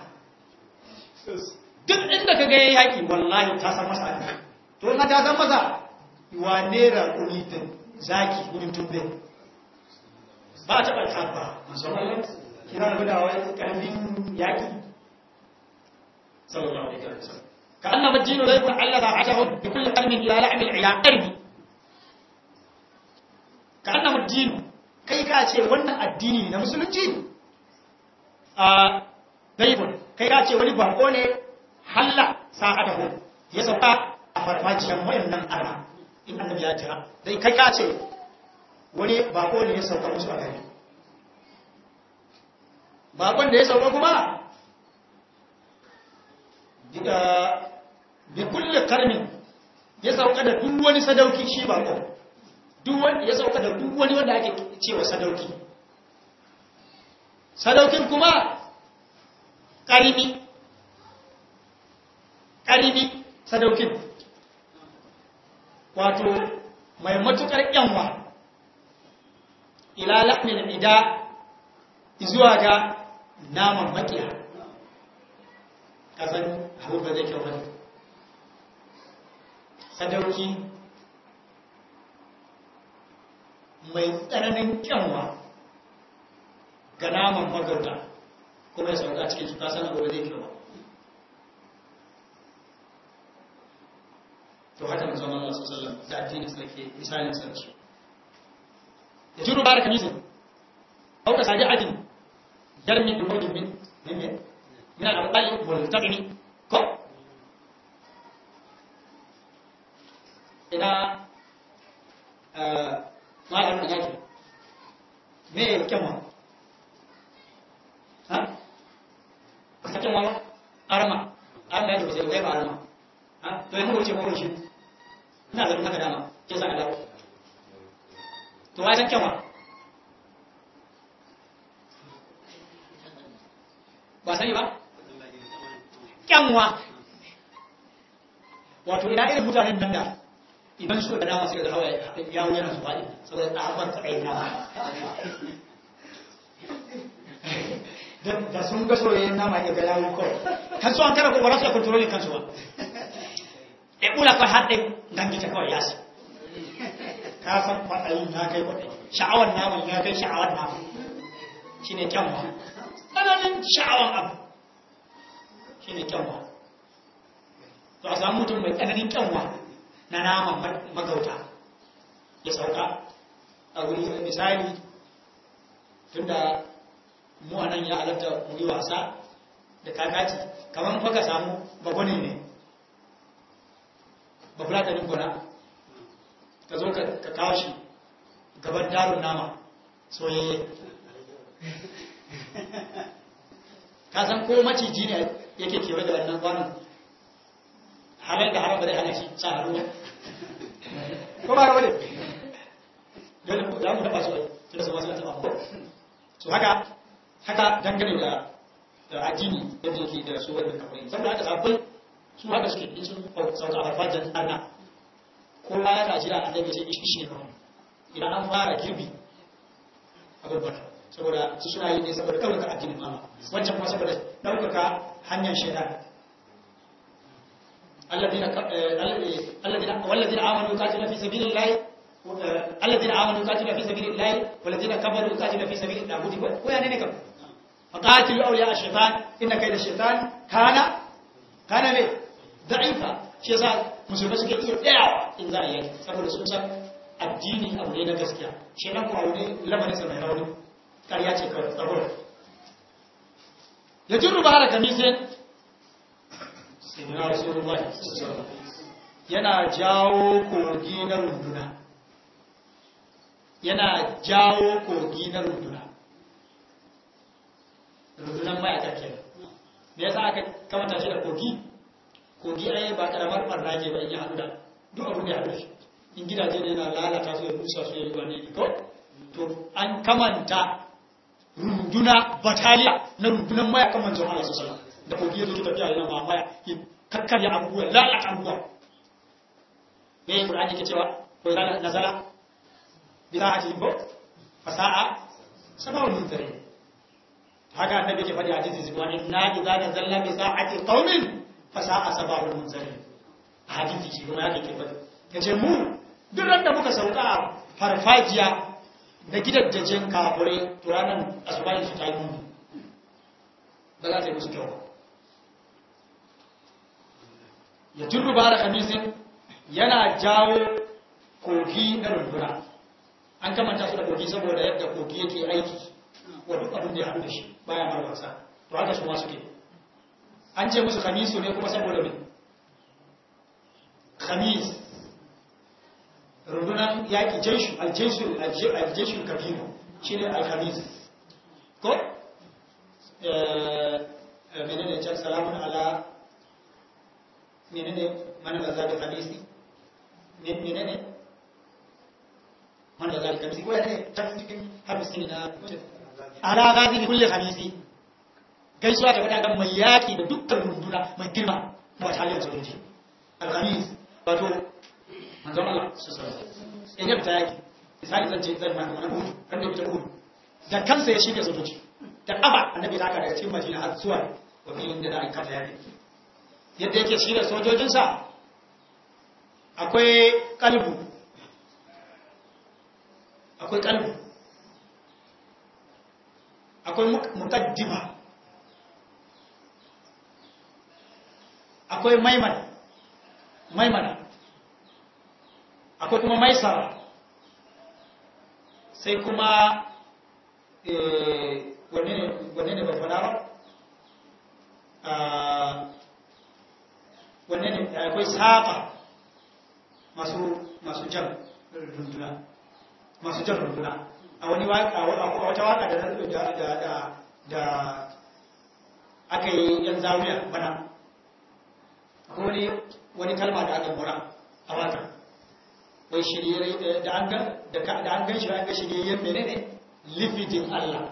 Speaker 1: duk inda ka ga yaƙi wallahi ta san masa to na ta san masa wane raƙuni da zaki gudun tumbe ba ta ɓarka ba musamman kira da gudawa ƙarfin yaƙi sallallahu alaihi wasallam ka annaba dinu zai kun Allah ta ashahu bi kulli qalbin ila la'mil ila qalbi ka annamu dinu kai ka ce wannan addini na musulunci a daibun kai ka ce wani bako ne halla sa'adahu ya sauka a farfajiyar wayannan arna in annabi ya jira dai kai ka ce wani bako ne ya sauka musu a gari bakon da ya sauka kuma bi kulle karmin ya sauka da duk wani sadauki shi bako duk wani ya sauka da duk wani wanda ake cewa sadauki sadaukin kuma karimi karimi sadaukin wato mai matukar yanwa ila lahmin ida zuwa ga naman makiya kasan abu ba zai kyau bane sadauki mai tsananin kyanwa ga naman magauta kuma ya sauka cikin su kasan abu ba zai kyau ba to haka mun zama Allah sallallahu alaihi wasallam da addinin sa ke misalin sarki ya juru baraka misin au ka sadi adin yarmi bi mawdin min min min al-aqali wal taqni ko ina eh malam da yake me kyanwa ha ka kyanwa arma arma yake sai kai ba arma ha to yanzu wuce mu wuce ina da haka dama ke sa dawo to wai san kyanwa ba sani ba kyanwa wato ina irin mutanen nan da idan suka dama suka da hawa yawo yana su faɗi saboda ɗabar ta ɗaya nama da sun ga soyayyen nama ya ga yawo kawai kan su an kara ko ba za su ya kontrolin kansu ba e ɓula kawai har ɗin gangita kawai yasi ka san kwaɗayin ya kai kwaɗayi sha'awar naman ya kai sha'awar naman shi ne kyanwa tsananin sha'awar abu shi ne kyanwa to a samu mutum mai tsananin kyanwa na naman magauta ya sauka a wuri misali tunda mu a nan ya halatta mu yi wasa da kakaci kamar faka samu bagwani ne ba fulatanin gona ka zo ka kawo shi gaban darun nama soyayye ka san ko maciji ne yake kewa da wannan kwanan halar da haram ba zai hana shi sa hannu ko ba rawa ne dole za mu taba su tunda su masu taba ko so haka haka dangane da da addini yadda yake da su wannan kafin saboda haka sabbin su haka suke in sun sauka a farfajin arna kowa yana jira annabi sai ishi shi ne kawai idan an fara girbi abubuwan saboda su suna yi ne saboda ɗaukaka addinin Allah wancan kuma saboda ɗaukaka hanyar shaidan الذين الذين والذين امنوا يقاتلون في سبيل الله الذين امنوا يقاتلون في سبيل الله والذين كفروا يقاتلون في سبيل الطاغوت ويعني نكم فقاتلوا اولياء الشيطان ان كيد الشيطان كان كان ne ضعيفا shi yasa musulmai suke iya tsayawa in za a yi saboda sun san addini abu ne na gaskiya shi nan kuma wani lamarin sa mai rauni ƙarya ce kawai tsaro ya jirru ba da kamisin sayyidina rasulullahi yana jawo kogi na runduna yana jawo kogi na runduna rundunan mayaka ke me yasa aka kamata shi da kogi kogi ai ba karamar barna ke ba in ya haɗu da duk abin da ya haɗu shi in gidaje ne na lalata su ya rusa su ya yi wani ko to an kamanta runduna bataliya na rundunan mayakan manzon Allah sallallahu alaihi wasallam da kogi yake tafiya yana mamaya ya kakkarya abubuwa lalata abubuwa me yi ƙur'ani ke cewa ko yana nazala bi za a ji bo fasa'a sabawun munzari haka annabi ke faɗi hadisi zuwa inna idza nazalna bi sa'ati qaumin fasa'a sabawun munzari hadisi shi kuma yake ke faɗi yace mu duk da muka sauka a farfajiya da gidajjen kafure to ranar asubahin su ta yi muni ba za ta yi musu kyau ya jirru ba da kamisin yana jawo kogi na runduna an kamanta su da kogi saboda yadda kogi yake aiki wa duk abin da ya haɗu da shi baya mara wasa to haka su masu ke an ce musu khamisu ne kuma saboda me khamis rundunan yaƙi jeshu aljeshu aljeshu kabiru shi ne alkhamis ko menene can salamun ala menene mana da zaɓi khamisi menene mana da zaɓi khamisi ko ya ne ta cikin hamisi na ala gazi kulle khamisi gaisuwa ta wadanda mai yaƙi da dukkan runduna mai girma ba ta halin sojoji alkhamis wato manzon Allah su sauransu in yadda ta yaki misali zan ce zan maka wani hudu kan da fitar hudu da kansa ya shirya sojoji da ƙafa annabi ta haka daga cikin majina har zuwa wa filin da za a kafa yaki yadda yake shirya sojojinsa akwai kalbu akwai kalbu akwai mukaddima akwai maimana maimana akwai kuma maisara sai kuma wanne ne ba fada ba wanne ne akwai saƙa masu jan runduna masu jan runduna a wani wata waka da aka yi yan zawiya bana akwai wani kalma da aka mura a waka bai shirye da an gan da an gan shi an ga shiryayyen menene lifidin Allah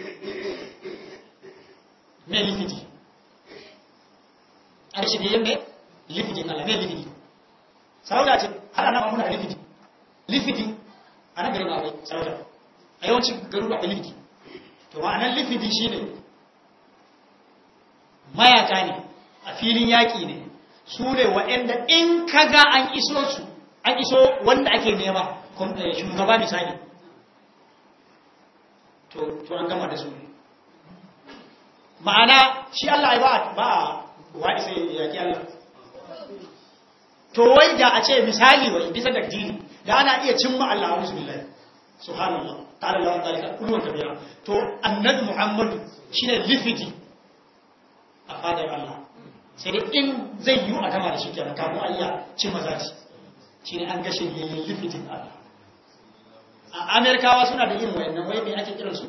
Speaker 1: me lifidi an shiryayyen me lifidin Allah me lifidi sarauta ce har ana mamuna lifidi lifidi a nan garin akwai sarauta a yawancin garin akwai lifidi to ma'anar lifidi shine mayaka ne a filin yaƙi ne su ne waɗanda in kaga an iso su an iso wanda ake nema shugaba misali to an gama da su ma'ana shi Allah ai ba ba wa isa yaki Allah to wai da a ce misali wai bisa da dini da ana iya cimma Allah a bismillah subhanallah ta'ala Allah ta'ala kullu kabira to annabi Muhammad shine lifiti a fadar Allah sai dai in zai yi a gama da shi kenan kafin Allah ci maza shi shi ne an gashe yayin lifitin Allah a amerikawa suna da irin wayannan wai mai ake kiransu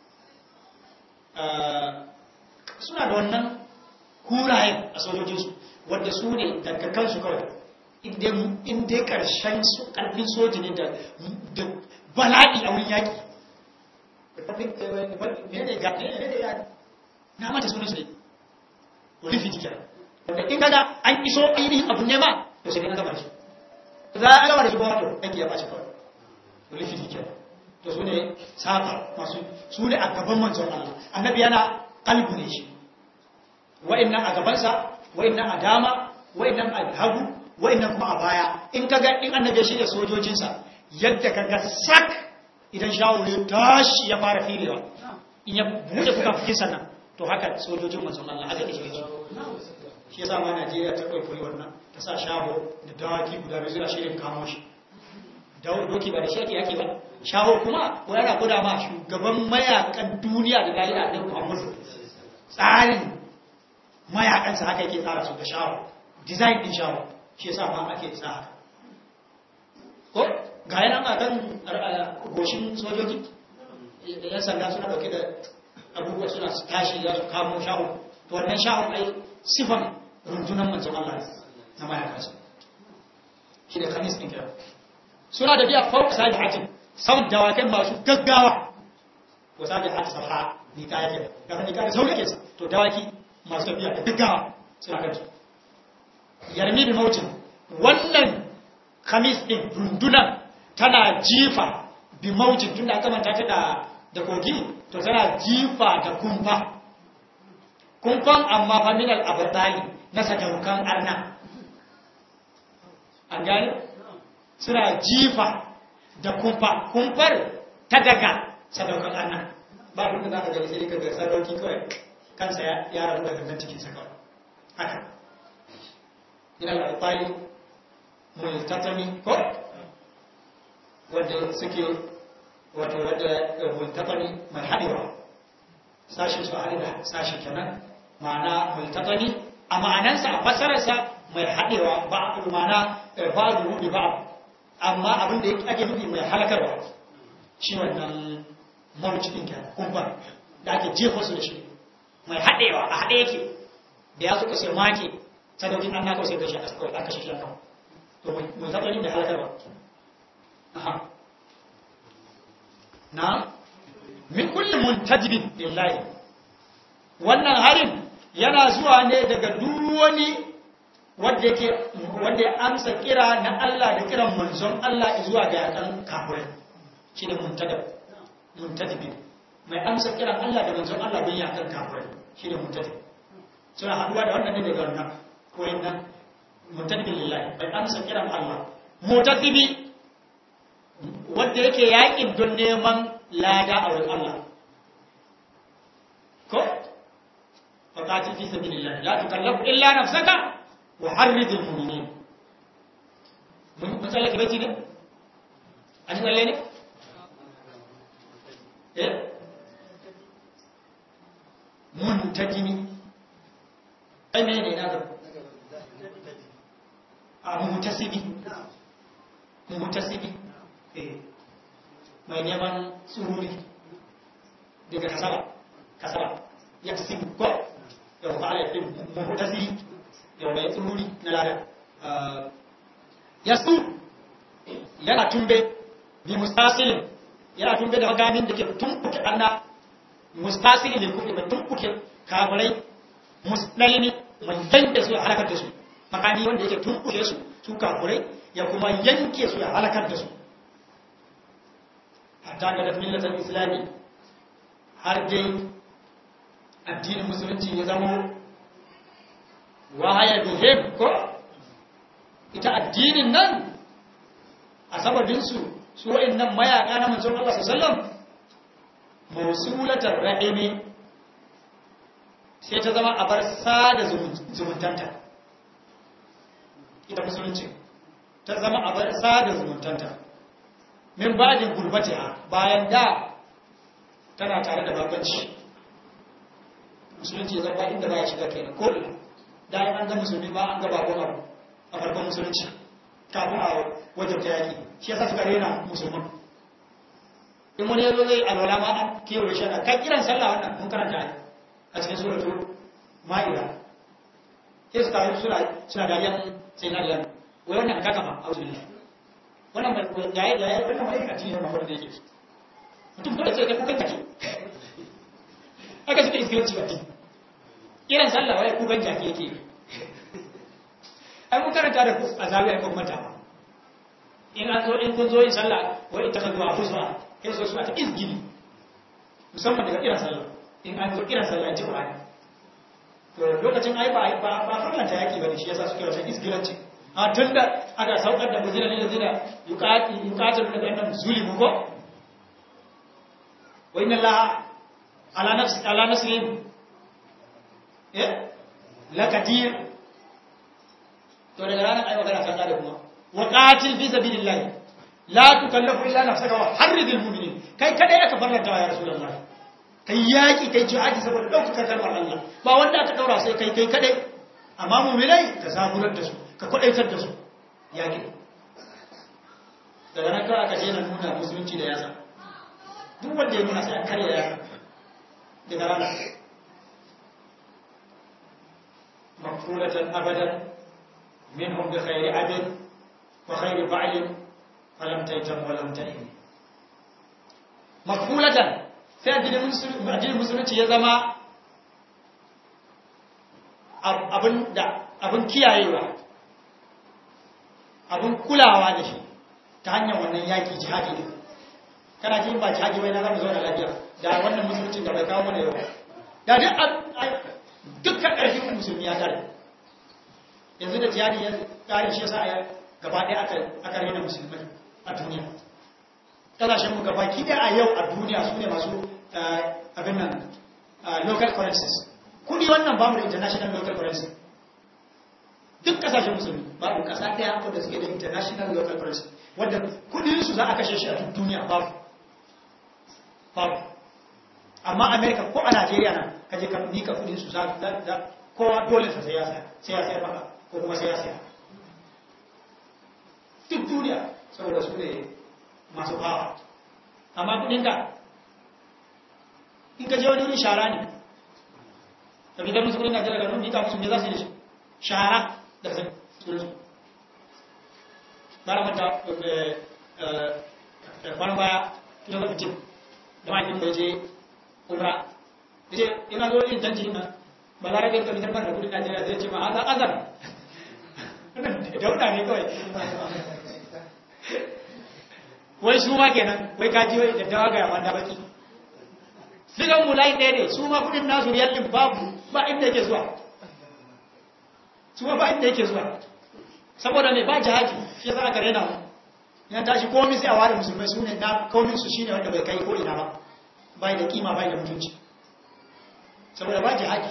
Speaker 1: suna da wannan kurayen a sojojinsu wadda su ne daga kansu kawai inda karshen karfin soji ne da bala'i a wurin yaki na mata sunan su ne lifiti kenan wanda in kaga an iso ainihin abu ne ma to sai an gaba shi za a gaba da shi ba to aiki ya ɓaci kawai wani fiti ke to su ne safa masu su ne a gaban manzon Allah annabi yana kalbu ne shi wa'annan a gabansa wa'annan a dama wa'annan a hagu wa'annan kuma a baya in ka ga in annabi shi da sojojinsa yadda ka ga sak idan shawure tashi ya fara filewa in ya buɗe kuka fi sannan to haka sojojin manzon Allah haka shi shi yasa ma Najeriya ta kwaikwayi wannan ta sa shaho da dawaki guda biyu suna shirin kamo shi doki ba da shi ake yaki ba shaho kuma wani ana guda ma shugaban mayakan duniya da lahira ɗin Muhammadu tsarin mayakansa haka yake tsara su da shaho design din shaho shi yasa ma ake tsara ko ga yana ma kan goshin sojoji da yan sanda suna dauke da abubuwa suna tashi za su kamo shaho to wannan shaho ai sifan rundunan manzon Allah na mayakansa shi da kamis ɗin kira suna da biya fauka sadi hatin sau dawakan masu gaggawa ko sadi hatin sarha ni ka yake ga ni ka da sauri ke to dawaki masu tafiya da gaggawa suna kansu yarmi bi mautin wannan kamis ɗin rundunan tana jifa bi mautin tunda aka manta ta da da kogi to tana jifa da kumfa kumfan amma faminal abatali na sadaukan arna an gani suna jifa da kumfa kumfar ta daga sadaukan arna ba abin da za ka gani sai ka ga sadauki kawai kansa ya rabu daga nan cikinsa kawai haka ina da alfali multatami ko wadda suke wato wadda multatami mai haɗewa sashen su haɗe da sashen kenan ma'ana multaqani a ma'anansa a fasararsa mai haɗewa ba ma'ana ba da ba amma abin da ake nufi mai halakarwa shi wannan mawuci ɗin kenan kumbar da ake jefa su da shi mai haɗewa a haɗe yake da ya suka sai make sadaukin an naka sai gashi a kawai aka shi kan to mai zaɓari mai halakarwa aha na min kullum muntajibin lillahi wannan harin yana zuwa ne daga duk wani wanda yake wanda ya amsa kira na Allah da kiran manzon Allah zuwa ga yakan kafirai shine muntadab muntadibin mai amsa kiran Allah da manzon Allah don yakan kafirai shine muntadib suna haduwa da wannan ne daga wannan ko yannan muntadibin lillahi mai amsa kiran Allah mutadibi wanda yake yakin don neman lada a wurin Allah ko faqatil fi sabilillah la tukallafu illa nafsaka wa harridil mu'minin mun matsala ke bace ne an tsalle ne eh muntajimi ai me ne na ga a mutasibi mutasibi eh mai neman tsururi daga kasaba kasaba ya fi ko da ba ala fi mutasiri da mai tsururi na lada ya su yana tumbe bi mustasilin yana tumbe da magamin da ke tumbuke anna mustasilin da kuma tumbuke kafirai musdalini mai yanke su ya halakar da su makami wanda yake tumbuke su su kafirai ya kuma yanke su ya halakar da su hatta ga millatar islami har dai addinin musulunci ya zama wahaya behave ko ita addinin nan a sababinsu su wa'in nan mayaka na manzon Allah sallam musulatar ra'imi sai ta zama a bar sada zumuntanta ita musulunci ta zama a bar sada zumuntanta min bajin gurbatiha bayan da tana tare da babanci musulunci ya zama inda ba ya shiga kenan ko ina da an ga musulmi ba an ga bakon abu a farkon musulunci kafin a wajen ta yaki shi yasa suka rena musulman in wani yazo zai alwala ma an kewaye shi da kan kiran sallah wannan mun karanta a cikin suratul ma'ida sai suka yi suna suna dariyan sai na dariyan wai wannan ka kafa a wajen wannan ba da ya da ya wannan mai kaci ne ba wanda yake mutum dole sai ka kukan kake aka suka iskilanci ba kiran sallah wai kukan jaki yake ai mun karanta da a zawiya kan mata ba in an zo in kun zo yin sallah wai ita ka zuwa husba sai so suna ta izgini musamman daga kiran sallah in an zo kiran sallah ji Qur'ani to lokacin ai ba ba ba farlanta yaki bane shi yasa suke wata izgilanci a tunda aka saukar da muzina ne da zina yuqati yuqatilu da annam zulimu ko wa inna allaha ala nafsi ala nasrihim eh lakadir to daga ranar ai magana ta da kuma wa qatil fi sabilillah la tukallafu illa nafsaka wa harridil mu'minin kai kadai aka farlanta ya rasulullah kai yaki kai jihadi saboda daukar kalmar Allah ba wanda aka daura sai kai kai kadai amma mu'minai ka zaburar da su ka kwadaitar da su yaki daga nan kawai aka je na nuna musulunci da yasa duk wanda ya nuna sai a karya yasa daga ranar مقفولة أبدا منهم بخير عدل وخير فعل فلم تيتم ولم تئن مقفولة sai addinin musulunci ya zama abin kiyayewa abin kulawa da shi ta hanyar wannan yaki jihadi ne kana ji ba jihadi bai na zama zaune lafiya da wannan musulunci da bai kawo mana yau da duk dukkan ƙarfin musulmi ya tare yanzu da jihadi ya ƙare shi yasa a gaba ɗaya aka rena musulmai a duniya ƙasashen mu gaba ki a yau a duniya su ne masu abin nan local currencies kudi wannan ba mu da international local currency duk ƙasashen musulmi babu ƙasa ɗaya wadda suke da international local currency wadda kudinsu za a kashe shi a duk duniya babu babu amma america ko a najeriya nan ka je ka nika kudin su za kowa dole sa sai ya saya sai ya sayar maka ko kuma sai ya saya duk duniya saboda su ne masu hawa amma kudinka in ka je wani wuri shara ne ka fitar musu kudin najeriya da nun mika musu me za su yi da shi shara da sai kudin su bara mata kwan baya ita da fitin da mahaifin da je umra da ce ina zo yin canji na ba za a rage kamitar da kudin najeriya zai ce ma azar azar dauda ne kawai wai su ma kenan wai kaji wai da dawa ga yaman da baki sigan mu layi ɗaya ne su ma kudin nasu riyal ɗin babu ba inda yake zuwa su ma ba inda yake zuwa saboda mai ba jihadi shi yasa aka rena mu ya tashi komai sai a ware musulmai su ne na komin su shine wanda bai kai ko ina ba bai da kima bai da mutunci saboda ba jihadi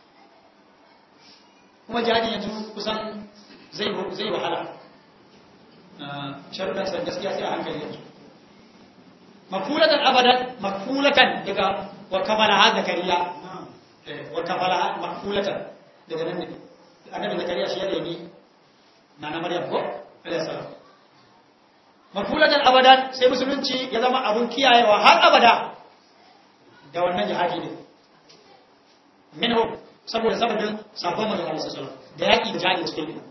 Speaker 1: kuma jihadi yanzu kusan zai zai wahala sharuɗan san gaskiya sai a hankali yanzu makfulatan abadan makfulatan daga wa kamala zakariya wa kamala makfulatan daga nan ne annabi zakariya shi ya nemi na na maryam ko alayhi salam makfulatan abadan sai musulunci ya zama abun kiyayewa har abada da wannan jihadi ne minhu saboda sababin sabon manzon Allah sallallahu alaihi da yaki da jihadi cikin gida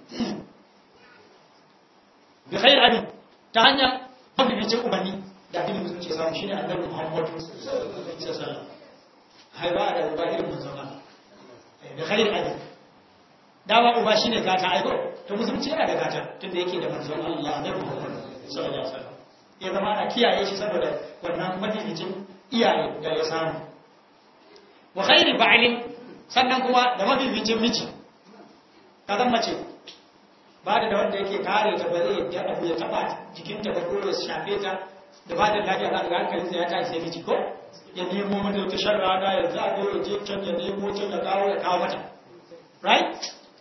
Speaker 1: bi khair abin ta hanya mafificin ubanni da addinin musulunci ya samu shine annabi Muhammad sallallahu alaihi wasallam haiba da uba irin manzon Allah bi khair abin dawa uba shine gata aiko to musulunci yana da gata tunda yake da manzon Allah annabi Muhammad sallallahu alaihi wasallam ya zama ana kiyaye shi saboda wannan mafificin iyaye da ya samu wa khairi ba'lin sannan kuma da mafificin miji ka zan mace ba da wanda yake kare ta ba zai ya abu ya taba jikinta ba ko ya shafe ta da ba da lafiya za ga hankalin sa ya tashi sai miji ko ya nemo mata ta sharra da ya zago ya je can ya nemo can ya kawo ya kawo mata right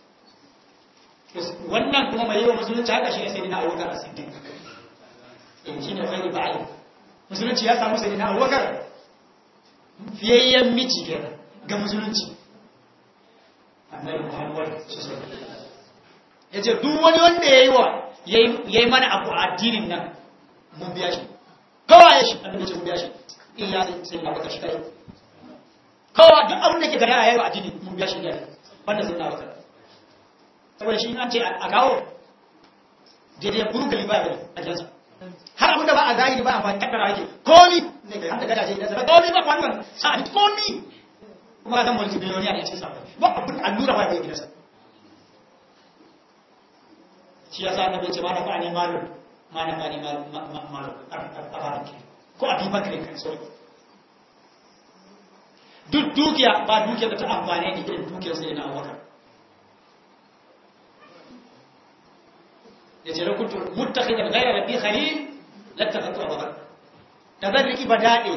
Speaker 1: wannan kuma mai yi wa musulunci haka shi ne sai na abubakar a siddiq in shi ne khairi ba'ali musulunci ya samu sai na abubakar fiyayyen miji kenan ga musulunci annabi muhammad ya ce duk wani wanda ya yi wa ya yi mana abu a addinin nan mun biya shi kawai ya shi annabi ce mun biya shi illa sai na abubakar shi kai kawai duk abin da ke gada ya yi wa addini mun biya shi ne banda sai na abubakar saboda shi an ce a kawo daidai burgali ba ya a jansa har abin da ba a zahiri ba a fahimtar kaddara yake komi ne ga hada gadaje da zaba komi ba wannan sa'adi komi kuma ka san mulki biliyoniya ne a cikin sa ba abin allura ba ya gidansa shi yasa annabi ce ma na fa'ani malu ma na fa'ani malu a bakin ko a duba kare kan sorry duk dukiya ba dukiya da ta amfane ni irin dukiyar sai na abubakar ya ce lokutu mutakhidan ghayra rabbi khalil lattakhatu abubakar da zan riki badade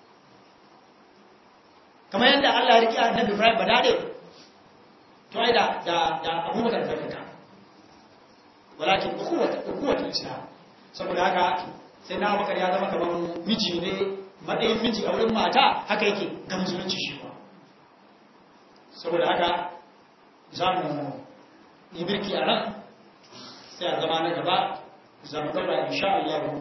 Speaker 1: kamar yadda Allah ya riki annabi Ibrahim badade to ai da da da abubakar da kanka walakin ukhuwat ukhuwat islam saboda haka sai na abubakar ya zama kamar miji ne matsayin miji a wurin mata haka yake ga musulunci shi ba saboda haka za mu yi birki a nan sai a zama na gaba za mu ɗaura insha Allah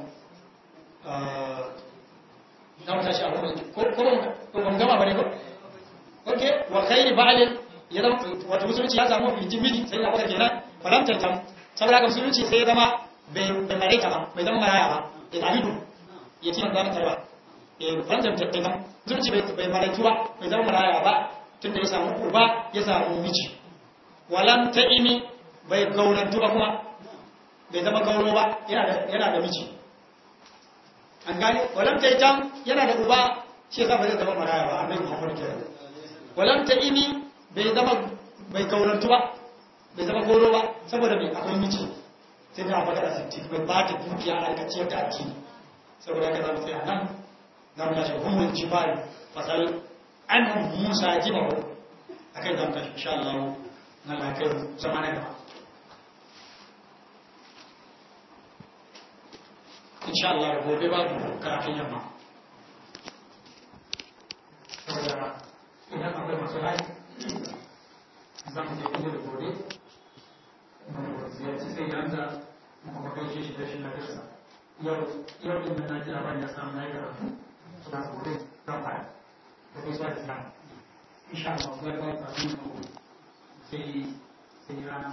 Speaker 1: za mu tashi a wurin ko ban gama ba ne ko ok wa khairi ba'alin ya zama wata musulunci ya samu fitin miji sai ya kwata kenan falamtar tam saboda haka musulunci sai ya zama bai maraita ba bai zama maraya ba ya zahidu ya ci nan zama tarba falamtar tattalin musulunci bai maraitu ba bai zama maraya ba tunda ya samu uba ya samu miji walam ta'imi bai gaunantu ba kuma bai zama gauro ba yana da miji an gane walam ta itam yana da uba shi yasa ba zai zama maraya ba annabi Muhammad kenan walam ta imi bai zama bai gaunantu ba bai zama gauro ba saboda mai akwai miji sai da abaka da sitti bai ba ta dukiya a aikaciyar da addini saboda haka zamu tsaya nan zamu tashi humul jibal fasal an musa jibahu akai zamu tashi insha Allah na lafiyar zama na gaba insha Allah gobe babu karatun yamma
Speaker 3: akwai masu hali za mu je kuma da gobe mu ziyarci sai yanzu mu kuma gaishe shi da shi na gasa yau yau din da na ji abin ya samu na yi karatu suna gobe zan fara da kai sa da sa insha Allah zai ba ta sai sai rana